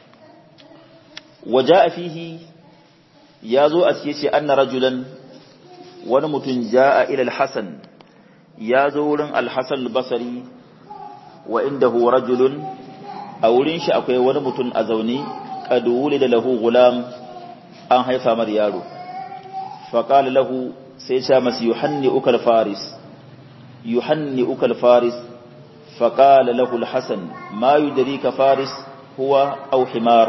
waja'a fihi yazo a cikin ce anna rajulan wani mutum ja'a ila al-Hasan yazo wurin al-Hasan al-Basri wa indahu rajulun a wurin shi akwai wani mutum a zaune kaduli da lahu gulam an haifa mar yaro faƙali lahu sai sha masu yuhanni ukal faris yuhanni ukal faris faƙali lahu alhassan ma yi ka faris huwa au himar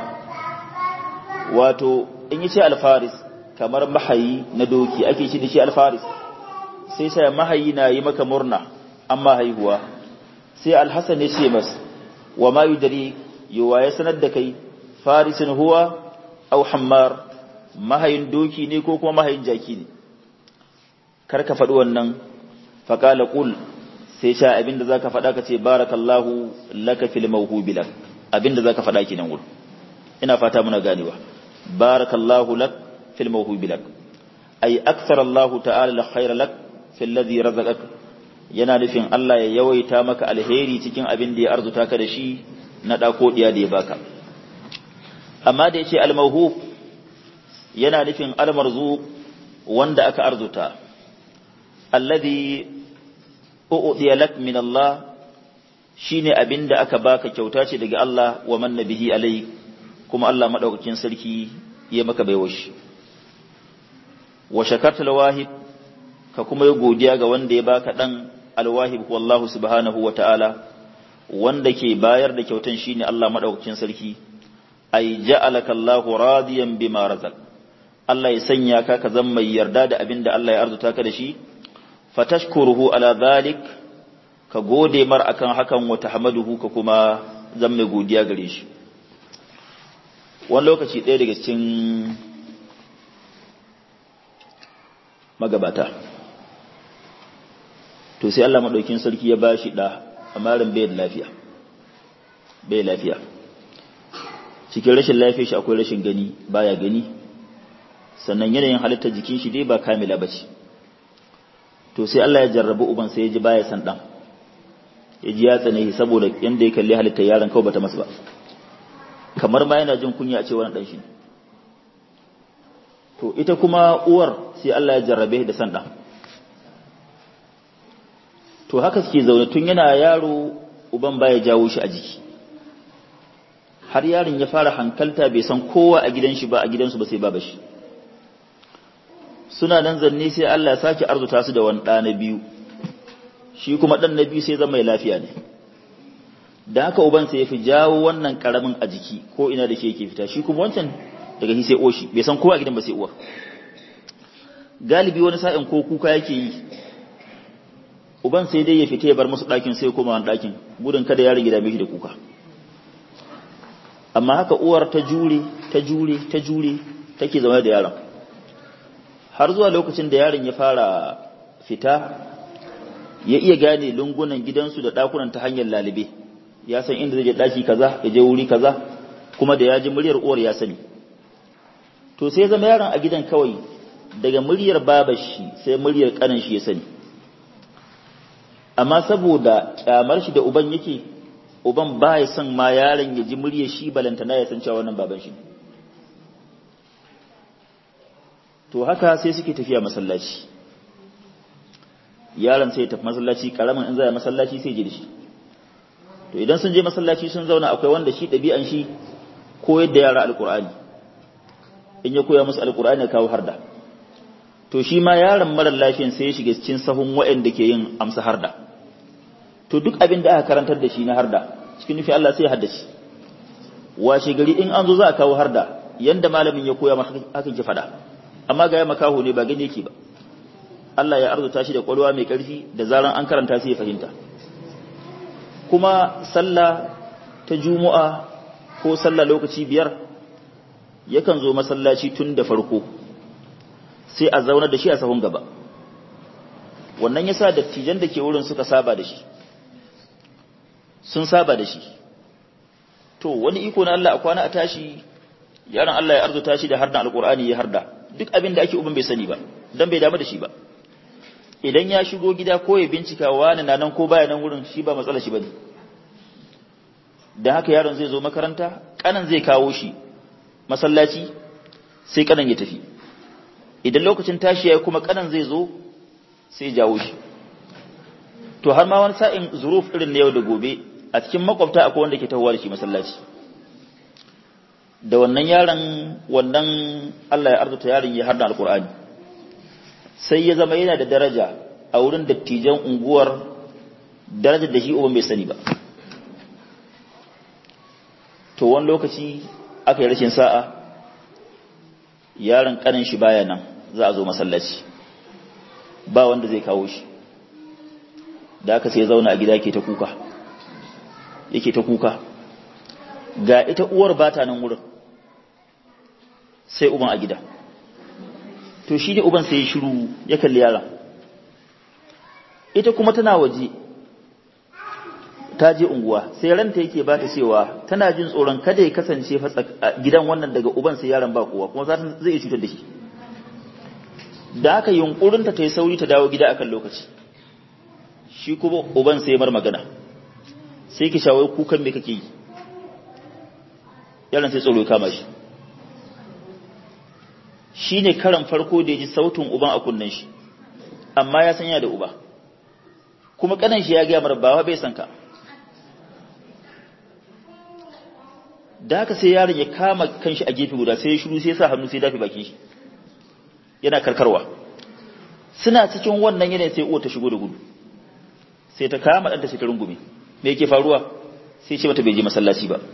wato in yi ce alfaris kamar mahayi na doki ake shi da shi alfaris sai sha mahayi na yi maka murna amma haihuwa sai alhassan ya ce masu wa ma yudari yawa ya sanar da kai farisin huwa au hammar mahayin doki ne ko kuma mahayin jaki ne karka faɗi wannan faƙala ƙul sai sha abinda za ka faɗa ka ce barakallahu laka fil mawhubi lak abinda za ka faɗa ki nan wuri ina fata muna ganewa barakallahu lak fil mawhubi lak ay akthar Allah ta'ala la khayra lak fil ladhi razaqak yana nufin Allah ya yawaita maka alheri cikin abin da ya arzuta ka da shi na ɗako ɗiya da ya baka amma da ya ce almahuf yana nufin almarzu wanda aka arzuta alladhi u'diya lak min Allah shine abin da aka baka kyauta ce daga Allah wa man nabihi alai kuma Allah madaukakin sarki ya maka baiwa shi wa shakarta lawahib ka kuma yi godiya ga wanda ya baka dan alwahib wallahu subhanahu wa ta'ala wanda ke bayar da kyautan shine Allah madaukakin sarki ay ja'alaka Allahu radiyan bima razaq Allah ya sanya ka ka zama mai yarda da abin da Allah ya arzuta ka da shi fatashkuruhu ala dhalik ka gode mar akan hakan wa tahmaduhu ka kuma zama mai godiya gare shi wani lokaci ɗaya daga cikin magabata to sai Allah madaukin sarki ya bashi da amarin bai da lafiya bai lafiya cikin rashin lafiyar shi akwai rashin gani baya gani sannan yanayin halittar jikin shi dai ba kamila bace to sai Allah ya jarrabu uban sai ya ji baya san dan ya ji ya tsane shi saboda yanda ya kalli halittar yaron kawai bata masa ba kamar ma yana jin kunya a ce wannan dan shi to ita kuma uwar sai Allah ya jarrabe da san dan to haka suke zaune tun yana yaro uban baya jawo shi a jiki har yaron ya fara hankalta bai san kowa a gidan shi ba a gidansu ba sai baba shi suna nan zanne sai Allah ya sake arzuta su da wani ɗa na biyu shi kuma ɗan na biyu sai zama mai lafiya ne da haka uban sai ya fi jawo wannan karamin a jiki ko ina da shi yake fita shi kuma wancan daga shi sai oshi bai san kowa a gidan ba sai uwa galibi wani sa'in ko kuka yake yi uban sai dai ya fita ya bar musu ɗakin sai koma wani ɗakin gudun kada yaron gida mishi da kuka amma haka uwar ta jure ta jure ta jure take zama da yaron har zuwa lokacin da yaron ya fara fita ya iya gane lungunan gidansu da ɗakunan ta hanyar lalibe ya san inda zai je ɗaki kaza ya je wuri kaza kuma da ya ji muryar uwar ya sani to sai zama yaron a gidan kawai daga muryar babar shi sai muryar kanin shi ya sani amma saboda kyamar shi da uban yake uban ba ya son ma yaron ya ji muryar shi balantana ya san cewa wannan baban shi to haka sai suke tafiya masallaci yaron sai ya tafi masallaci karamin in za masallaci sai ji da shi to idan sun je masallaci sun zauna akwai wanda shi ɗabi'an shi koyar da yara alkur'ani in ya koya musu alkur'ani ya kawo harda to shi ma yaron marar lafiyan sai ya shiga cikin sahun waɗanda ke yin amsa harda to duk abin da aka karantar da shi na harda cikin nufi Allah sai ya haddace washe gari in an zo za a kawo harda yanda malamin ya koya maka hakan ki faɗa amma ga ya makaho ne ba gani yake ba Allah ya arzuta shi da kwalwa mai ƙarfi da zaran an karanta sai ya fahimta kuma sallah ta juma'a ko sallah lokaci biyar yakan zo masallaci tun da farko sai a zauna da shi a sahun gaba wannan yasa dattijan da ke wurin suka saba da shi sun saba da shi to wani iko na Allah a kwana a tashi yaron Allah ya arzuta shi da harda alkur'ani ya harda duk abin da ake uban bai sani ba dan bai damu da shi ba idan ya shigo gida ko ya bincika wani na nan ko baya nan wurin shi ba matsala shi bane da haka yaron zai zo makaranta kanan zai kawo shi masallaci sai kanan ya tafi idan lokacin tashi ya kuma kanan zai zo sai jawo shi to har ma wani sa'in zuruf irin na yau da gobe a cikin makwabta akwai wanda ke tahowa da shi masallaci da wannan yaron wannan Allah ya arzuta yaron ya harda alkur'ani sai ya zama yana da daraja a wurin dattijan unguwar darajar da shi uban bai sani ba to wani lokaci aka yi rashin sa'a yaron kanin shi baya nan za a zo masallaci ba wanda zai kawo shi da aka sai zauna a gida yake ta kuka yake ta kuka ga ita uwar bata nan wurin sai uban a gida to shi ne uban sai ya shiru ya kalli yaron ita kuma tana waje ta je unguwa sai ranta yake ba ta cewa tana jin tsoron kada ya kasance gidan wannan daga uban sai yaron ba kowa kuma zai iya cutar da shi da aka yunkurinta ta yi sauri ta dawo gida akan lokaci shi kuma uban sai mar magana sai ki shawai kukan me kake yi yaron sai tsoro ya kama shi shi ne karan farko da ya ji sautin uban a kunnen shi amma ya sanya da uba kuma kanan shi ya gaya mara bawa bai san ka da haka sai yaron ya kama kanshi a gefe guda sai ya shiru sai ya sa hannu sai dafi bakin shi yana karkarwa suna cikin wannan yanayin sai uwa ta shigo da gudu sai ta kama ɗanta sai ta rungume me yake faruwa sai ce mata bai je masallaci ba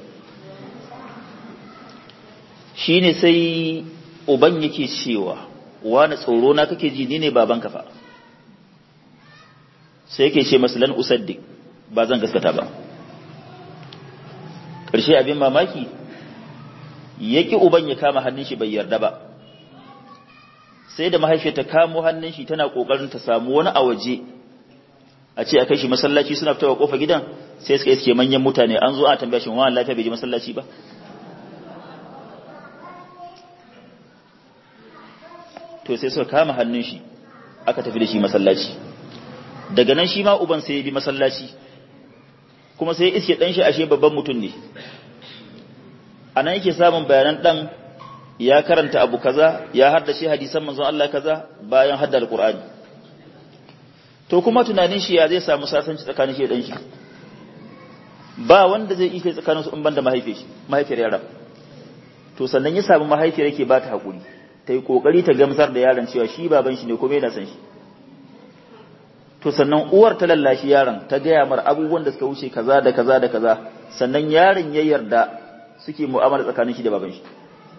shine sai uban yake cewa wani tsoro na kake ji ni ne baban fa sai yake ce masalan usaddiq ba zan gaskata ba ƙarshe abin mamaki yaki uban ya kama hannun shi bai yarda ba sai da mahaifiyar ta kamo hannun shi tana kokarin ta samu wani a waje a ce a kai shi masallaci suna fitowa kofa gidan sai suka iske manyan mutane an zo a tambaya shi wani lafiya bai je masallaci ba to sai suka kama hannun shi aka tafi da shi masallaci daga nan shi ma uban sai ya bi masallaci kuma sai iske dan shi ashe babban mutum ne anan yake samun bayanan dan ya karanta abu kaza ya haddace hadisan manzon Allah kaza bayan hadda alqur'ani to kuma tunanin shi ya zai samu sasanci tsakanin shi da dan shi ba wanda zai ike tsakanin su in banda mahaifiyar shi mahaifiyar yaron to sannan ya samu mahaifiyar yake ba ta hakuri ta yi kokari ta gamsar da yaron cewa shi baban shi ne kuma yana san shi to sannan uwar ta lallashi yaron ta gaya mar abubuwan da suka wuce kaza da kaza da kaza sannan yaron ya yarda suke mu'amala tsakanin shi da baban shi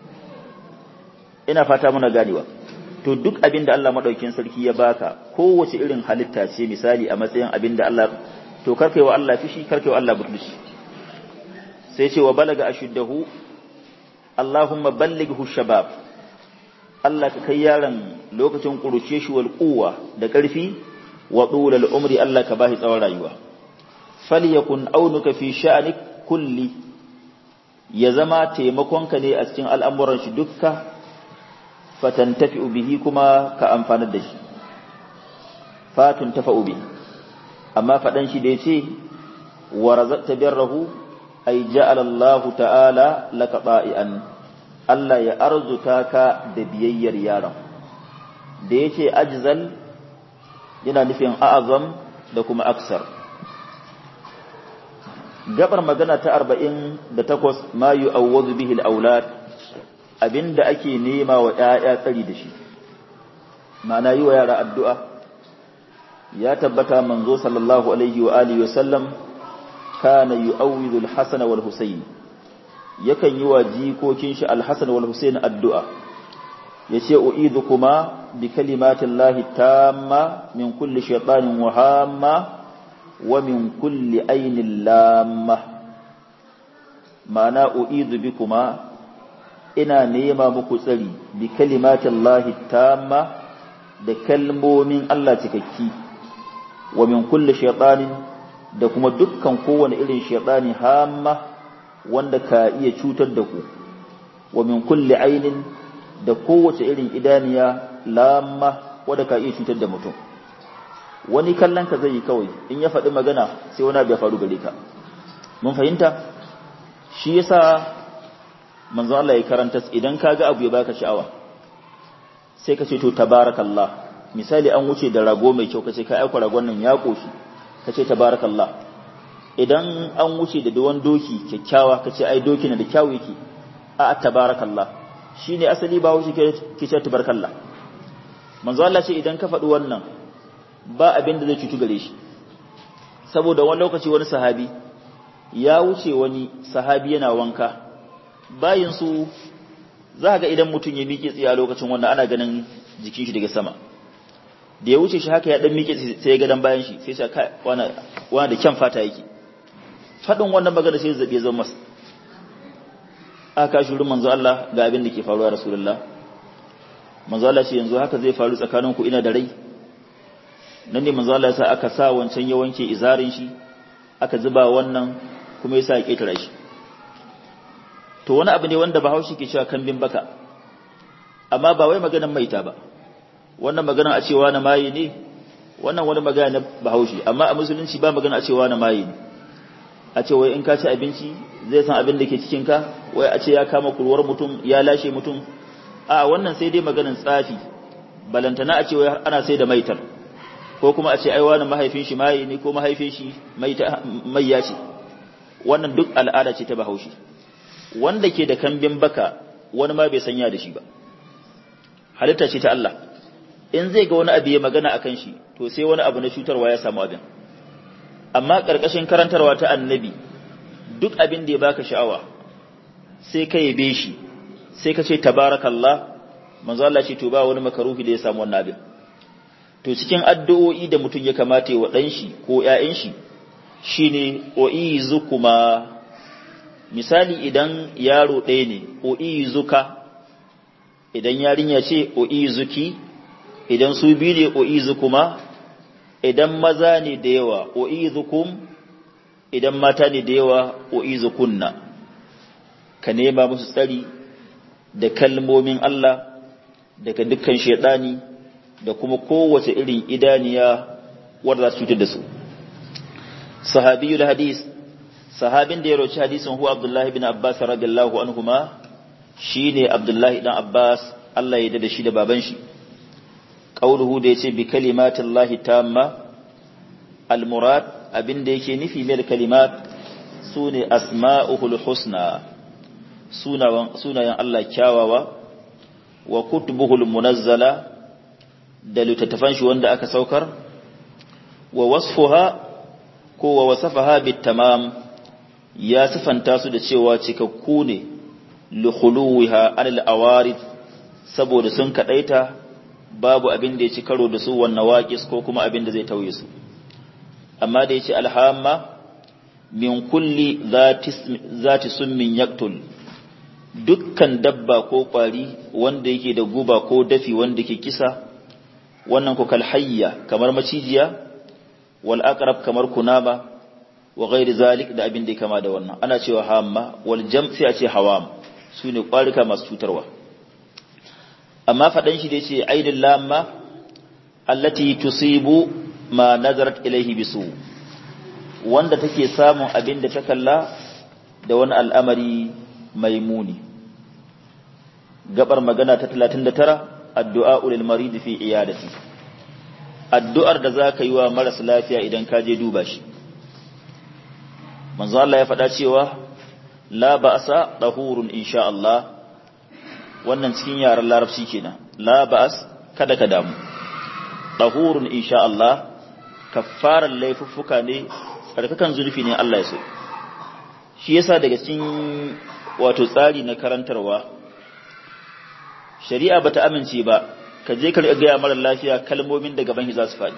ina fata muna ganewa to duk abin da Allah madaukakin sarki ya baka kowace irin halitta ce misali a matsayin abin da Allah to karkaiwa Allah fishi karkaiwa Allah butulci sai ce wa balaga ashuddahu Allahumma ballighu shabab Allah ka kai yaron lokacin kuruce shi wal quwwa da ƙarfi wa dulal umri Allah ka bashi tsawon rayuwa falyakun aunuka fi sha'anik kulli ya zama taimakonka ne a cikin al'amuran shi dukka fatantafi bihi kuma ka amfanar da shi fatun tafa ubi amma faɗan shi da ya ce wa razaqta birrahu ay ja'ala Allah ta'ala laka ba'ian Allah ya arzuta ka da biyayyar yaron da yace ajzal yana nufin a'azam da kuma aksar gabar magana ta 48 ma yu'awwadu bihi al-aulad abinda ake nema wa ƴaƴa tsari da shi ma'ana yi wa yara addu'a ya tabbata manzo sallallahu alaihi wa alihi wasallam kana yu'awwidu al-hasan wal husayn yakan yi wa jikokin shi al-hasan wal husayn addu'a yace u'idukuma bi kalimatillahi tamma min kulli shaytanin wa hamma wa min kulli ainin lamma ma'ana u'idu bikuma ina nema muku tsari bi kalimatillahi tamma da kalmomin Allah cikakki wa min kulli shaytanin da kuma dukkan kowane irin shaytani hamma wanda ka iya cutar da ku wa min kulli ainin da kowace irin idaniya lamma wanda ka iya cutar da mutum wani kallon ka zai yi kawai in ya faɗi magana sai wani abu ya faru gare ka mun fahimta shi yasa manzo Allah ya karanta idan ka ga abu ya baka sha'awa sai ka ce to tabarakallah misali an wuce da rago mai kyau kace ka aika ragon nan ya koshi kace tabarakallah idan an wuce da duwan doki kyakkyawa kace ai doki na da kyawu yake a tabarakallah shine asali ba wuce ke ce tabarakallah manzo Allah ce idan ka faɗi wannan ba abin da zai cutu gare shi saboda wani lokaci wani sahabi ya wuce wani sahabi yana wanka bayin su za ga idan mutum ya miƙe tsaye a lokacin wanda ana ganin jikin shi daga sama da ya wuce shi haka ya dan miƙe sai ya ga dan bayan shi sai sai kai wani wani da kyan fata yake fadin wannan magana sai zabe zan masa aka shuru manzo Allah ga abin da ke faruwa rasulullah manzo Allah ce yanzu haka zai faru tsakanin ku ina da rai nan ne manzo Allah ya sa aka sa wancan ya wanke izarin shi aka zuba wannan kuma ya sa ya ketara shi to wani abu ne wanda Bahaushe ke cewa kambin baka amma ba wai maganar maita ba wannan magana a cewa na maye ne wannan wani magana na Bahaushe amma a musulunci ba magana a cewa na maye ne a ce wai in ka ci abinci zai san abin da ke cikin ka wai a ce ya kama kurwar mutum ya lashe mutum a wannan sai dai maganar tsafi balantana a ce wai ana sai da maitar ko kuma a ce ai wani mahaifin shi maye ne ko mahaifin shi maiya ce wannan duk al'ada ce ta Bahaushe wanda ke da kambin baka wani ma bai sanya da shi ba halitta ce ta Allah in zai ga wani abu ya magana akan shi to sai wani abu na cutarwa ya samu abin amma ƙarƙashin karantarwa ta annabi duk abin da ya baka sha'awa sai ka yabe shi sai ka ce tabarakallah manzo Allah ce to ba wani makaruhi da ya samu wannan abin to cikin addu'o'i da mutum ya kamata ya wa dan shi ko ƴaƴan shi shine uizukuma misali idan yaro ɗaya ne uizuka idan yarinya ce uizuki idan su biyu ne uizukuma idan maza ne da yawa uizukum idan mata ne da yawa uizukunna ka nema musu tsari da kalmomin Allah daga dukkan shaidani da kuma kowace irin idaniya wadda za su cutar da su sahabiyul hadis sahabin da ya roci hadisin huwa abdullahi bin abbas radiyallahu anhuma shine abdullahi dan abbas Allah ya da shi da baban shi qauluhu da yace bi kalimatillahi tamma almurad abinda yake nufi mai kalimat sune asma'uhul husna sunayen Allah kyawawa wa kutubuhul munazzala da littattafan shi wanda aka saukar wa wasfuha ko wa wasafaha bitamam ya sifanta su da cewa cikakku ne li khuluwiha anil awarid saboda sun kadaita babu abin da ya ci karo da su wannan waƙis ko kuma abin da zai tauye su amma da ya ce alhamma min kulli zati summin yaktul dukkan dabba ko ƙwari wanda yake da guba ko dafi wanda ke kisa wannan ko kalhayya kamar macijiya wal aqrab kamar kunama wa ghairi zalik da abin da kama da wannan ana cewa hamma wal jam sai a ce hawam su ne kwarika masu cutarwa amma faɗan shi da ya ce aidin lamma allati tusibu ma nazarat ilaihi bisu wanda take samun abin da ta kalla da wani al'amari mai muni gabar magana ta 39 addu'a ulil marid fi iyadati addu'ar da zaka yi wa maras lafiya idan ka je duba shi manzo Allah ya faɗa cewa la ba'sa dahurun insha Allah wannan cikin yaran larabci kenan la ba'as kada ka damu dahurun insha Allah kaffaran laifuffuka ne tsarkakan zulfi ne Allah ya so shi yasa daga cikin wato tsari na karantarwa shari'a bata amince ba ka je ka ga mara lafiya kalmomin da gaban shi za su faɗi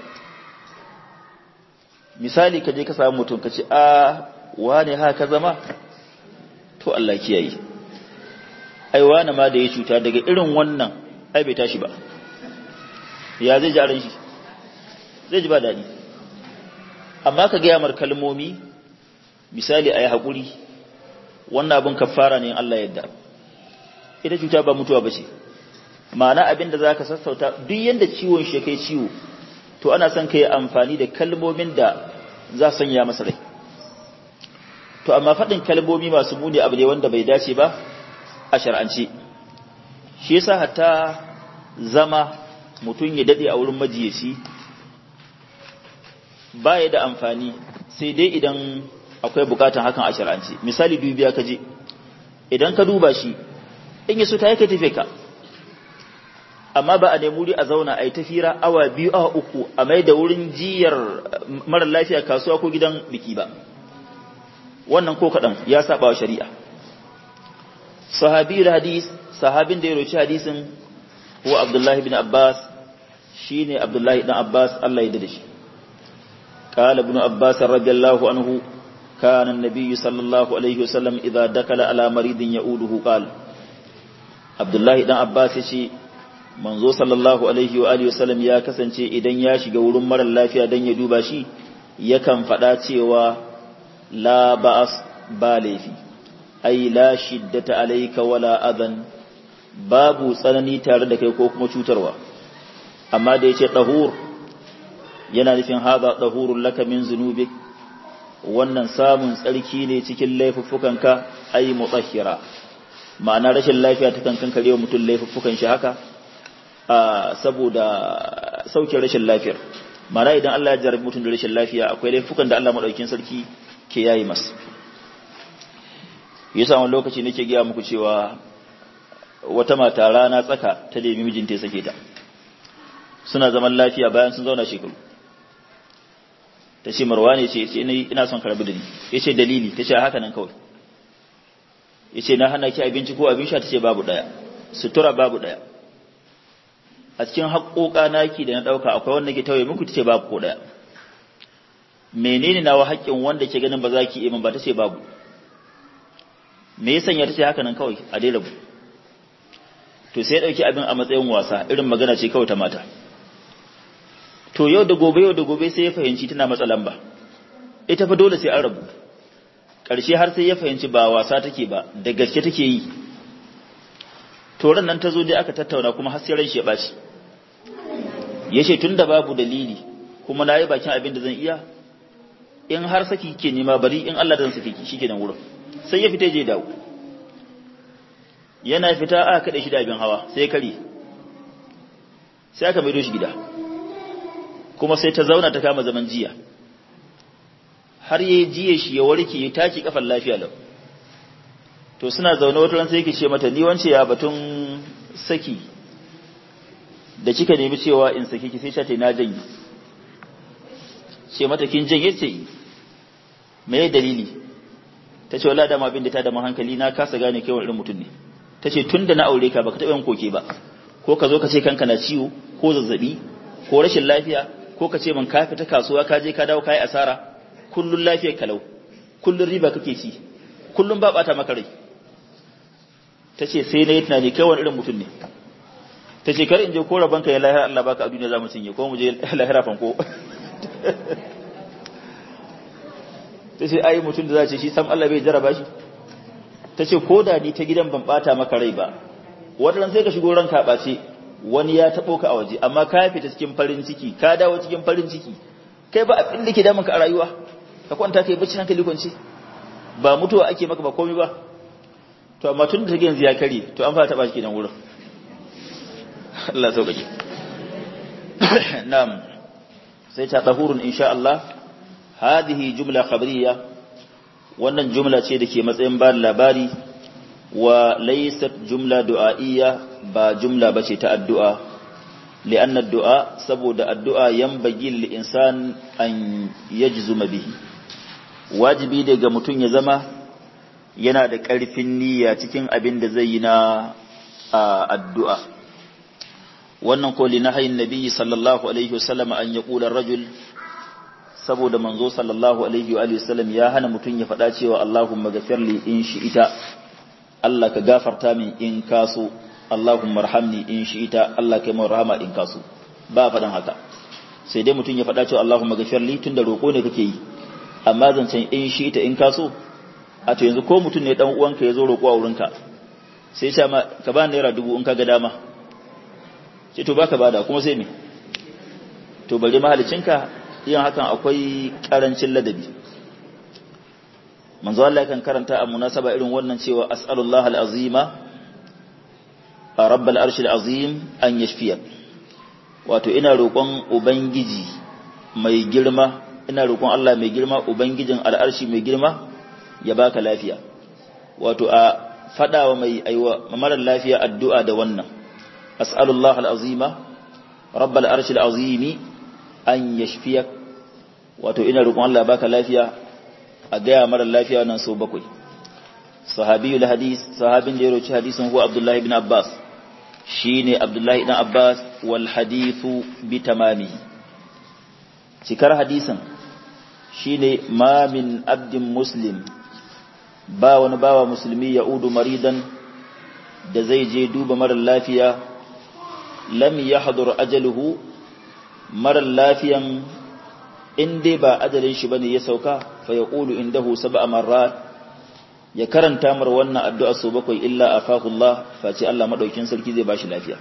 misali ka je ka samu mutum ka ce a wane haka zama to Allah kiyaye ai wane ma da ya cuta daga irin wannan ai bai tashi ba ya zai jaran shi zai ji ba daɗi amma ka gaya mar kalmomi misali a yi haƙuri wannan abin kafara ne Allah yadda ita cuta ba mutuwa ba ce ma'ana abin da za ka sassauta duk yadda ciwon shi kai ciwo to ana son ka yi amfani da kalmomin da za su sanya masa rai to amma faɗin kalmomi masu muni abu ne wanda bai dace ba a shar'ance shi yasa hatta zama mutum ya daɗe a wurin majiyaci baya da amfani sai dai idan akwai bukatan hakan a shar'ance misali dubiya ka je idan ka duba shi in yaso ta yake tafe ka amma ba a nemi wuri a zauna a yi tafira awa biyu awa uku a mai da wurin jiyar mara lafiya kasuwa ko gidan biki ba wannan ko kaɗan ya saba wa shari'a sahabi hadis sahabin da ya roci hadisin huwa abdullahi bin abbas shine abdullahi dan abbas Allah ya dade shi قال ابن عباس رضي الله عنه كان النبي صلى الله عليه وسلم إذا دخل على مريض يؤوده قال عبد الله بن عباس يشي manzo sallallahu alaihi wa alihi wasallam ya kasance idan ya shiga wurin mara lafiya dan ya duba shi yakan faɗa cewa la ba'as ba laifi ai la shiddata alayka wala adan babu tsanani tare da kai ko kuma cutarwa amma da yace dahur yana nufin haza dahurul laka min zunubik wannan samun tsarki ne cikin laifuffukanka ai mutahhira ma'ana rashin lafiya ta kan kankare wa mutum laifuffukan shi haka saboda sauke rashin lafiyar ma'ana idan Allah ya jarabi mutum da rashin lafiya akwai laifukan da Allah madaukakin sarki ke yayi masa yasa wani lokaci nake gaya muku cewa wata mata rana tsaka ta nemi mijinta ya sake ta suna zaman lafiya bayan sun zauna shekaru ta ce marwa ne ce ina son karbi da ni ya ce dalili ta ce haka nan kawai ya ce na hana ki abinci ko abin sha ta ce babu ɗaya sutura babu ɗaya a cikin haƙoƙa naki da na ɗauka akwai wanda ke tauye muku ta ce babu ko ɗaya menene nawa haƙƙin wanda ke ganin ba za ki iya ba ta ce babu me ya sanya ta ce haka nan kawai a dai rabu to sai ya ɗauki abin a matsayin wasa irin magana ce kawai ta mata to yau da gobe yau da gobe sai ya fahimci tana matsa lamba ita fa dole sai an rabu ƙarshe har sai ya fahimci ba wasa take ba da gaske take yi to ran nan ta zo dai aka tattauna kuma har sai ran shi ya ɓaci ya ce tun da babu dalili kuma na yi bakin abin da zan iya in har saki ke nema bari in Allah zan saki ki shi nan wurin sai ya fita je dawo yana fita aka kaɗe shi da abin hawa sai ya kare sai aka maido shi gida kuma sai ta zauna ta kama zaman jiya har yayi jiye shi ya warke ya taki kafan lafiya lau to suna zaune wata ran sai yake ce mata ni wance ya batun saki da kika nemi cewa in saki ki sai ta ce na janye ce mata kin janye ce me dalili ta ce wallahi dama abin da ta da hankali na kasa gane kai wani irin mutum ne ta ce tun da na aure ka baka taɓa yin koke ba ko ka zo ka ce kanka na ciwo ko zazzabi ko rashin lafiya ko ka ce man ka fita kasuwa ka je ka dawo kai asara kullun lafiyar kalau kullun riba kake ci kullun ba bata maka rai tace sai na yi tunani kai wani irin mutum ne tace kar in je ko rabanka ya lahira Allah baka a duniya zamu cinye ko mu je lahira fanko ta ce ai mutum da za ce shi sam Allah bai jaraba shi ta ce ko da ni ta gidan ban bata maka rai ba wadannan sai ka shigo ranka ɓace wani ya taɓo ka a waje amma ka fita cikin farin ciki ka dawo cikin farin ciki kai ba abin da ke damun ka a rayuwa ka kwanta kai bacci hankali kwance ba mutuwa ake maka ba komai ba to amma tun da take yanzu ya kare to an fara taɓa shi kenan wurin Allah sauƙaƙe na'am sai ta tahurun insha Allah hadhihi jumla khabariyya wannan jumla ce da ke matsayin ba labari wa laysat jumla du'a'iyya ba jumla bace ta addu'a li'anna addu'a saboda addu'a yanbaghi lil insan an yajzuma bihi wajibi daga mutum ya zama yana da ƙarfin niyya cikin abin da zai yi na addu'a wannan ko li nahayin nabiyyi sallallahu alaihi wasallam an yaqula rajul saboda manzo sallallahu alaihi wa sallam ya hana mutum ya faɗa cewa Allahumma ghafirli in ita Allah ka gafarta min in kaso Allahumma arhamni in ita Allah kai min rahama in kaso ba faɗan haka sai dai mutum ya faɗa cewa Allahumma ghafirli tunda roƙo ne kake yi amma zancen in ita in kaso a to yanzu ko mutum ne dan uwanka ya zo roƙo a wurinka sai ya ce ma ka ba naira dubu in ka ga dama ce to baka bada kuma sai me to bari mahalicinka yin hakan akwai karancin ladabi manzo Allah kan karanta a munasaba irin wannan cewa as'alullah al'azima a rabbal arshil azim an yashfiya wato ina roƙon ubangiji mai girma ina roƙon Allah mai girma ubangijin al'arshi mai girma ya baka lafiya wato a fadawa mai aiwa mara lafiya addu'a da wannan as'alullah al'azima rabbal arshil azimi an yashfiyak wato ina roƙon Allah baka lafiya a gaya mara lafiya nan so bakwai sahabiyul hadis sahabin da ya roci hadisin huwa abdullahi ibn abbas shine abdullahi ibn abbas wal hadithu bi tamami cikar hadisin shine ma min abdin muslim ba wani bawa musulmi ya udu maridan da zai je duba mara lafiya lam yahdur ajaluhu mara lafiyan in dai ba ajalin shi bane ya sauka fa yaqulu indahu sab'a marrat ya karanta mar wannan addu'a so bakwai illa afahu Allah face Allah madaukin sarki zai bashi lafiya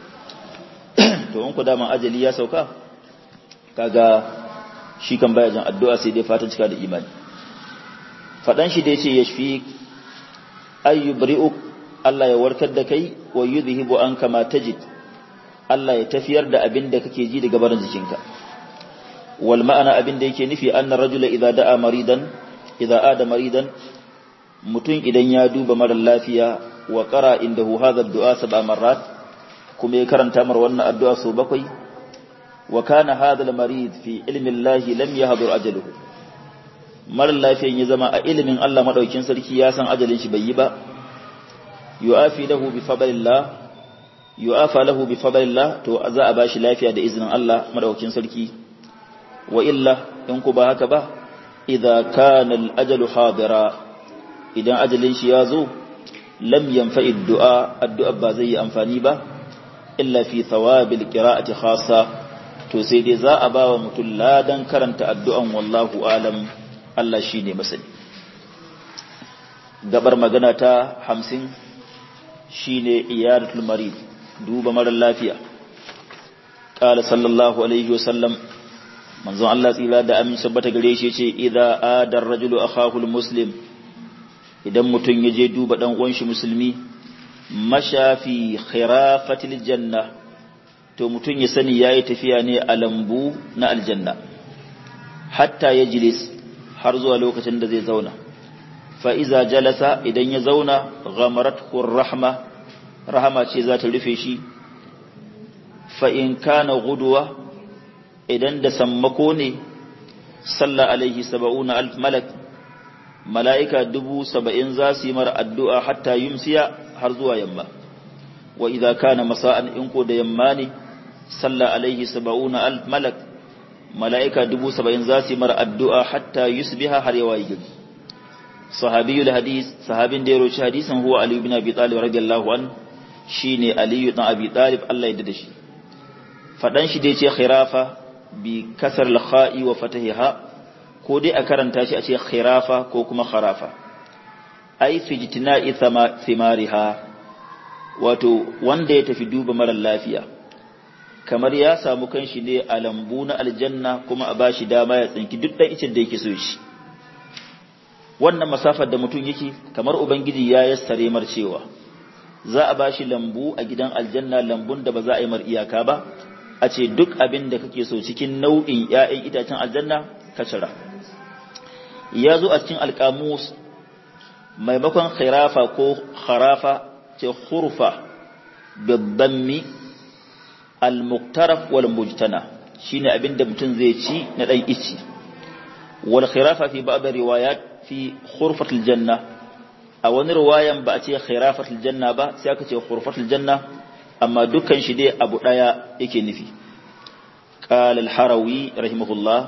to in ku daman ajali ya sauka kaga shi kan baya jin addu'a sai dai fatan cika da imani fadan shi da yace yashfi ayyubri'uk Allah ya warkar da kai wa yudhibu anka ma tajid Allah ya tafiyar da abin da kake ji daga barin jikinka wal ma'ana abin da yake nufi annar rajula idza da'a maridan idza ada maridan mutum idan ya duba mara lafiya wa qara indahu hadha ad-du'a sab'a marrat kuma ya karanta mar wannan addu'a so bakwai wa kana hadha al-marid fi ilmi Allah lam yahdur ajaluhu mara lafiyan ya zama a ilimin Allah madaukin sarki ya san ajalin shi bai yi ba yu'afi lahu bi fadlillah yu'afa lahu bi fadlillah to za a bashi lafiya da izinin Allah madaukin sarki wa illa in ku ba haka ba idza kana al-ajalu hadira idan ajalin shi ya zo lam yanfa'i du'a addu'a ba zai yi amfani ba illa fi thawabil qira'ati khassa to sai dai za a ba wa mutum ladan karanta addu'an wallahu alam Allah shine masani gabar magana ta 50 shine iyadatul marid duba mara lafiya qala sallallahu alaihi wasallam manzon Allah tsira da amin sabbata gare shi yace idza adar rajulu akhahu muslim idan mutum ya je duba dan uwan shi musulmi mashafi khirafatil janna to mutum ya sani yayi tafiya ne a lambu na aljanna hatta yajlis har zuwa lokacin da zai zauna fa iza jalasa idan ya zauna ghamarathu rahma rahama ce za ta rufe shi fa in kana gudwa idan da sammako ne salla alaihi saba'una alf malak mala'ika dubu saba'in za su yi mara addu'a hatta yumsiya har zuwa yamma wa idza kana masa'an in ko da yamma ne salla alaihi saba'una alf malak mala'ika dubu saba'in za su yi mara addu'a hatta yusbiha har yawa yi gari sahabiyul hadis sahabin da ya roci hadisin huwa ali ibn abi talib radiyallahu an shine ali ibn abi talib Allah ya dade shi fadan shi da yace khirafa bi kasar al-kha'i wa fatahiha ko dai a karanta shi a ce khirafa ko kuma kharafa ai fi jitina'i thimariha wato wanda ya tafi duba marar lafiya kamar ya samu kanshi ne a lambu na aljanna kuma a bashi dama ya tsinki duk ɗan icin da yake so shi wannan masafar da mutum yake kamar ubangiji ya yassare mar cewa za a bashi lambu a gidan aljanna lambun da ba za a yi mar iyaka ba a ce duk abin da kake so cikin nau'in ‘ya'yan itacen aljanna ka cira ya zo a cikin alƙamus maimakon khirafa ko kharafa ce khurfa babbanmi al-muktaraf wal mujtana shine abin da mutum zai ci na ɗan ici wal khirafa fi ba'd riwayat fi khurfatil janna a wani riwayan ba a ce khirafatil janna ba sai aka ce khurfatil janna amma dukkan shi dai abu daya yake nufi qala al-harawi rahimahullah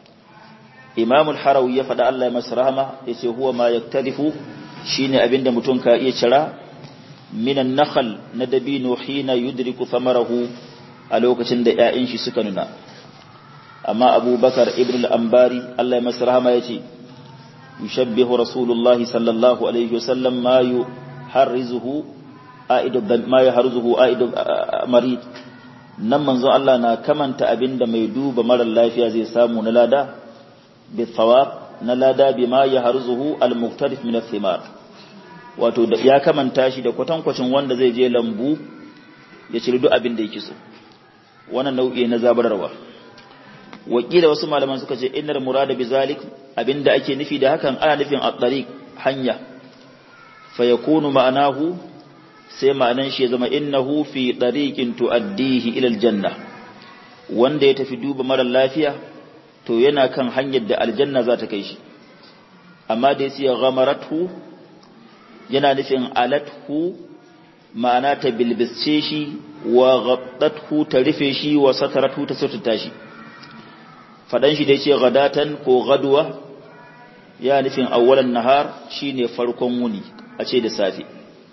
imam al-harawi ya fada Allah ya masa rahama yace huwa ma yaktadifu shine abinda mutum ka iya cira minan nakhl na dabino hina yudriku thamarahu a lokacin da ƴaƴan shi suka nuna amma abubakar ibn al-ambari Allah ya masa rahama yace yushabbihu rasulullahi sallallahu alaihi wasallam ma yuharrizuhu aidu ma yuharrizuhu aidu marid nan manzo Allah na kamanta abinda mai duba mara lafiya zai samu na lada bi thawab na lada bima yuharrizuhu al-muqtarif min ath-thimar wato ya kamanta shi da kwatankwacin wanda zai je lambu ya ciri duk abin da yake so wannan nau'i na zabararwa wakila wasu malaman suka ce innar murada bi zalik abinda ake nufi da hakan ana nufin at-tariq hanya fa yakunu ma'anahu sai ma'anan shi ya zama innahu fi tariqin tuaddihi ila al-janna wanda ya tafi duba mara lafiya to yana kan hanyar da aljanna za ta kai shi amma da yace ghamaratu yana nufin alathu ma'ana ta bilbisce shi wa ghabdathu ta rufe shi wa sataratu ta saututa shi fadan shi da yace gadatan ko gadwa ya nufin awwalan nahar shine farkon wuni a ce da safe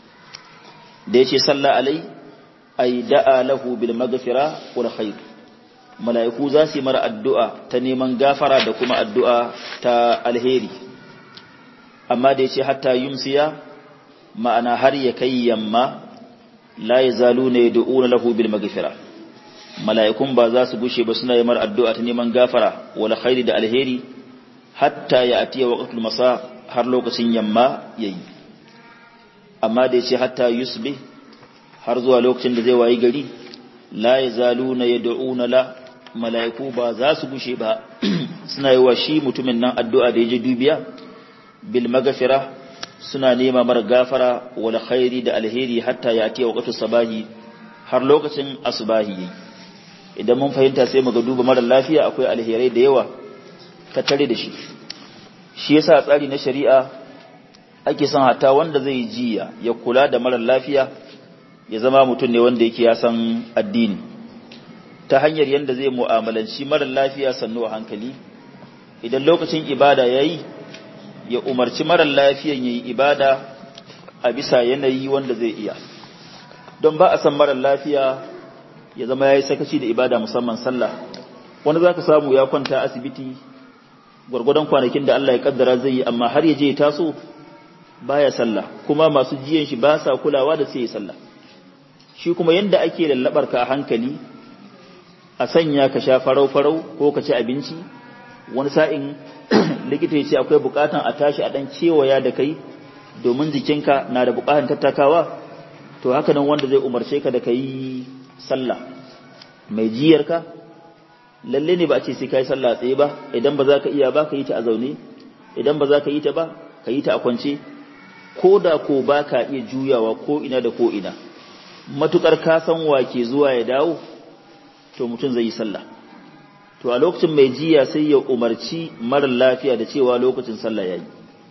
da yace salla alai ay da'a lahu bil maghfira wal khair mala'iku za su yi mara addu'a ta neman gafara da kuma addu'a ta alheri amma da yace hatta yumsiya ma'ana har ya kai yamma la yazaluna yad'una lahu bil maghfira mala'ikun ba za su gushe ba suna yi mar addu'a ta neman gafara wala khairi da alheri hatta ya atiya waqtul masa har lokacin yamma yayi amma da yace hatta yusbih har zuwa lokacin da zai wayi gari la yazaluna yad'una la mala'iku ba za su gushe ba suna yi wa shi mutumin nan addu'a da yaje dubiya bil maghfira suna nema mara gafara wala khairi da alheri hatta ya atiya waqtul sabahi har lokacin asbahi yayi idan mun fahimta sai mu ga duba mara lafiya akwai alherai da yawa ka tare da shi shi yasa tsari na shari'a ake son hata wanda zai jiya ya kula da mara lafiya ya zama mutum ne wanda yake ya san addini ta hanyar yanda zai mu'amalanci mara lafiya sannu a hankali idan lokacin ibada yayi ya umarci mara lafiyan yayi ibada a bisa yanayi wanda zai iya don ba a san mara lafiya ya zama ya yi sakaci da ibada musamman sallah wani za ka samu ya kwanta asibiti gwargwadon kwanakin da Allah ya kaddara zai yi amma har ya je ya taso baya sallah kuma masu jiyan shi ba sa kulawa da sai ya sallah shi kuma yanda ake lallabar ka a hankali a sanya ka sha farau farau ko ka ci abinci wani sa'in likita ya ce akwai bukatan a tashi a dan kewaya da kai domin jikinka na da bukatan tattakawa to haka nan wanda zai umarce ka da kai sallah mai jiyarka lalle ne ba a ce sai kai sallah tsaye ba idan ba za ka iya ba ka yi ta a zaune idan ba za ka yi ta ba ka yi ta a kwance ko da ko ba ka iya juyawa ko ina da ko ina matukar ka san wa ke zuwa ya dawo to mutum zai yi sallah to a lokacin mai jiya sai ya umarci mara lafiya da cewa lokacin sallah yayi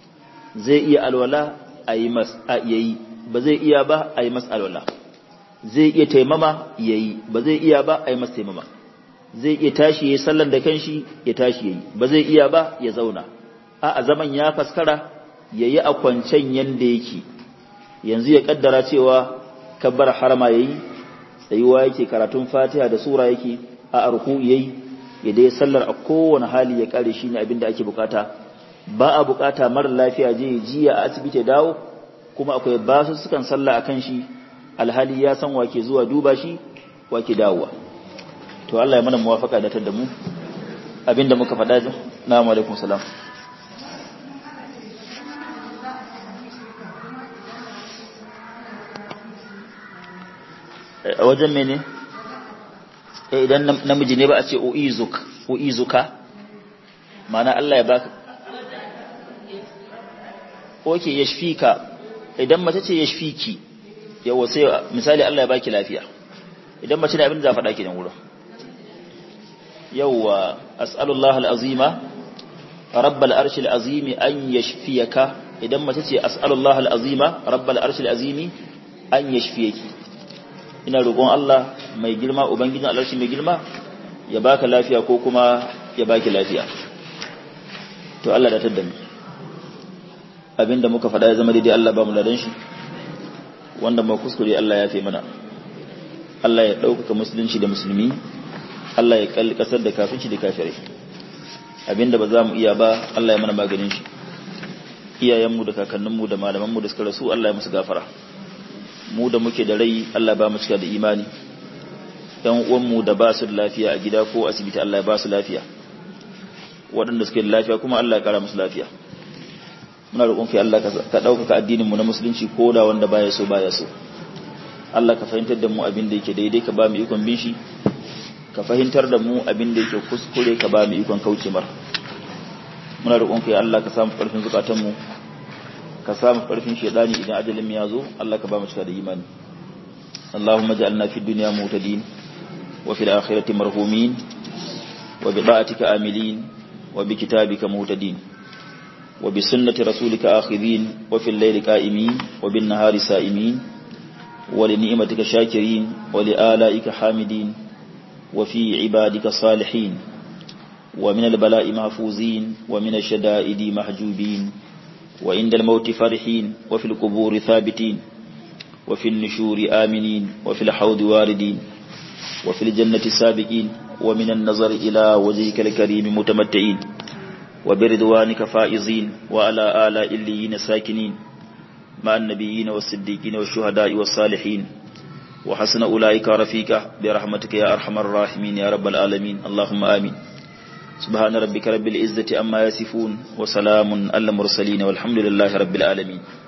zai iya alwala a yi mas a yayi ba zai iya ba a yi mas alwala zai iya taimama ya yi ba zai iya ba a yi masa taimama zai iya tashi ya yi sallan da kanshi ya tashi ya yi ba zai iya ba ya zauna a a zaman ya faskara ya yi a kwancen yanda yake yanzu ya kaddara cewa kabbar harama ya yi tsayuwa yake karatun fatiha da sura yake a arku ya yi ya dai sallar a kowane hali ya kare shi ne abinda ake bukata ba a bukata mara lafiya je jiya a asibiti dawo kuma akwai basu sukan sallah akan shi alhali ya san wake zuwa duba shi wake dawowa to Allah ya mana muwafaka da da mu abinda muka faɗa na alaikum salam a wajen mene idan namiji ne ba a ce uizuk uizuka mana Allah ya baka oke yashfika idan mace ce yashfiki yawa sai misali Allah ya baki lafiya idan mace ne abin da za faɗa kenan wurin yawa as'alullah al'azima rabbal arshil azimi an yashfiyaka idan mace ce as'alullah al'azima rabbal arshil azimi an yashfiyaki ina roƙon Allah mai girma ubangijin alarshi mai girma ya baka lafiya ko kuma ya baki lafiya to Allah da tadda mu abinda muka faɗa ya zama daidai Allah ba mu ladan shi wanda mu kuskure Allah ya fi mana Allah ya ɗaukaka musulunci da musulmi Allah ya kalli ƙasar da kafinci da kafirai abinda ba za mu iya ba Allah ya mana maganin shi iyayenmu da kakanninmu da malamanmu da suka rasu Allah ya musu gafara mu da muke da rai Allah ba mu cika da imani ɗan uwanmu da ba su da lafiya a gida ko asibiti Allah ya ba su lafiya waɗanda suke da lafiya kuma Allah ya kara musu lafiya muna roƙon kai Allah ka ɗaukaka addininmu na musulunci ko da wanda baya so baya so Allah ka fahimtar da mu abin da yake daidai ka ba mu ikon bin shi ka fahimtar da mu abin da yake kuskure ka ba mu ikon kauce mar muna roƙon kai Allah ka samu ƙarfin zukatanmu ka samu ƙarfin shaidani idan ajalin ya zo Allah ka ba mu cika da imani Allahumma ja'alna fid dunya mutadin wa fil akhirati marhumin wa bi da'atika amilin wa bi kitabika mutadin wa bi sunnati rasulika akhidin wa fil layli qa'imin wa bin nahari sa'imin wa li ni'matika shakirin wa li alaika hamidin wa fi ibadika salihin wa min al-bala'i mahfuzin wa min ash-shada'idi mahjubin وعند الموت فرحين وفي القبور ثابتين وفي النشور آمنين وفي الحوض واردين وفي الجنة سابقين ومن النظر إلى وجهك الكريم متمتعين وبرضوانك فائزين وعلى آلاء الليين ساكنين مع النبيين والصديقين والشهداء والصالحين وحسن أولئك رفيقا برحمتك يا أرحم الراحمين يا رب العالمين اللهم آمين سبحان ربك رب العزة أما يصفون وسلام على المرسلين والحمد لله رب العالمين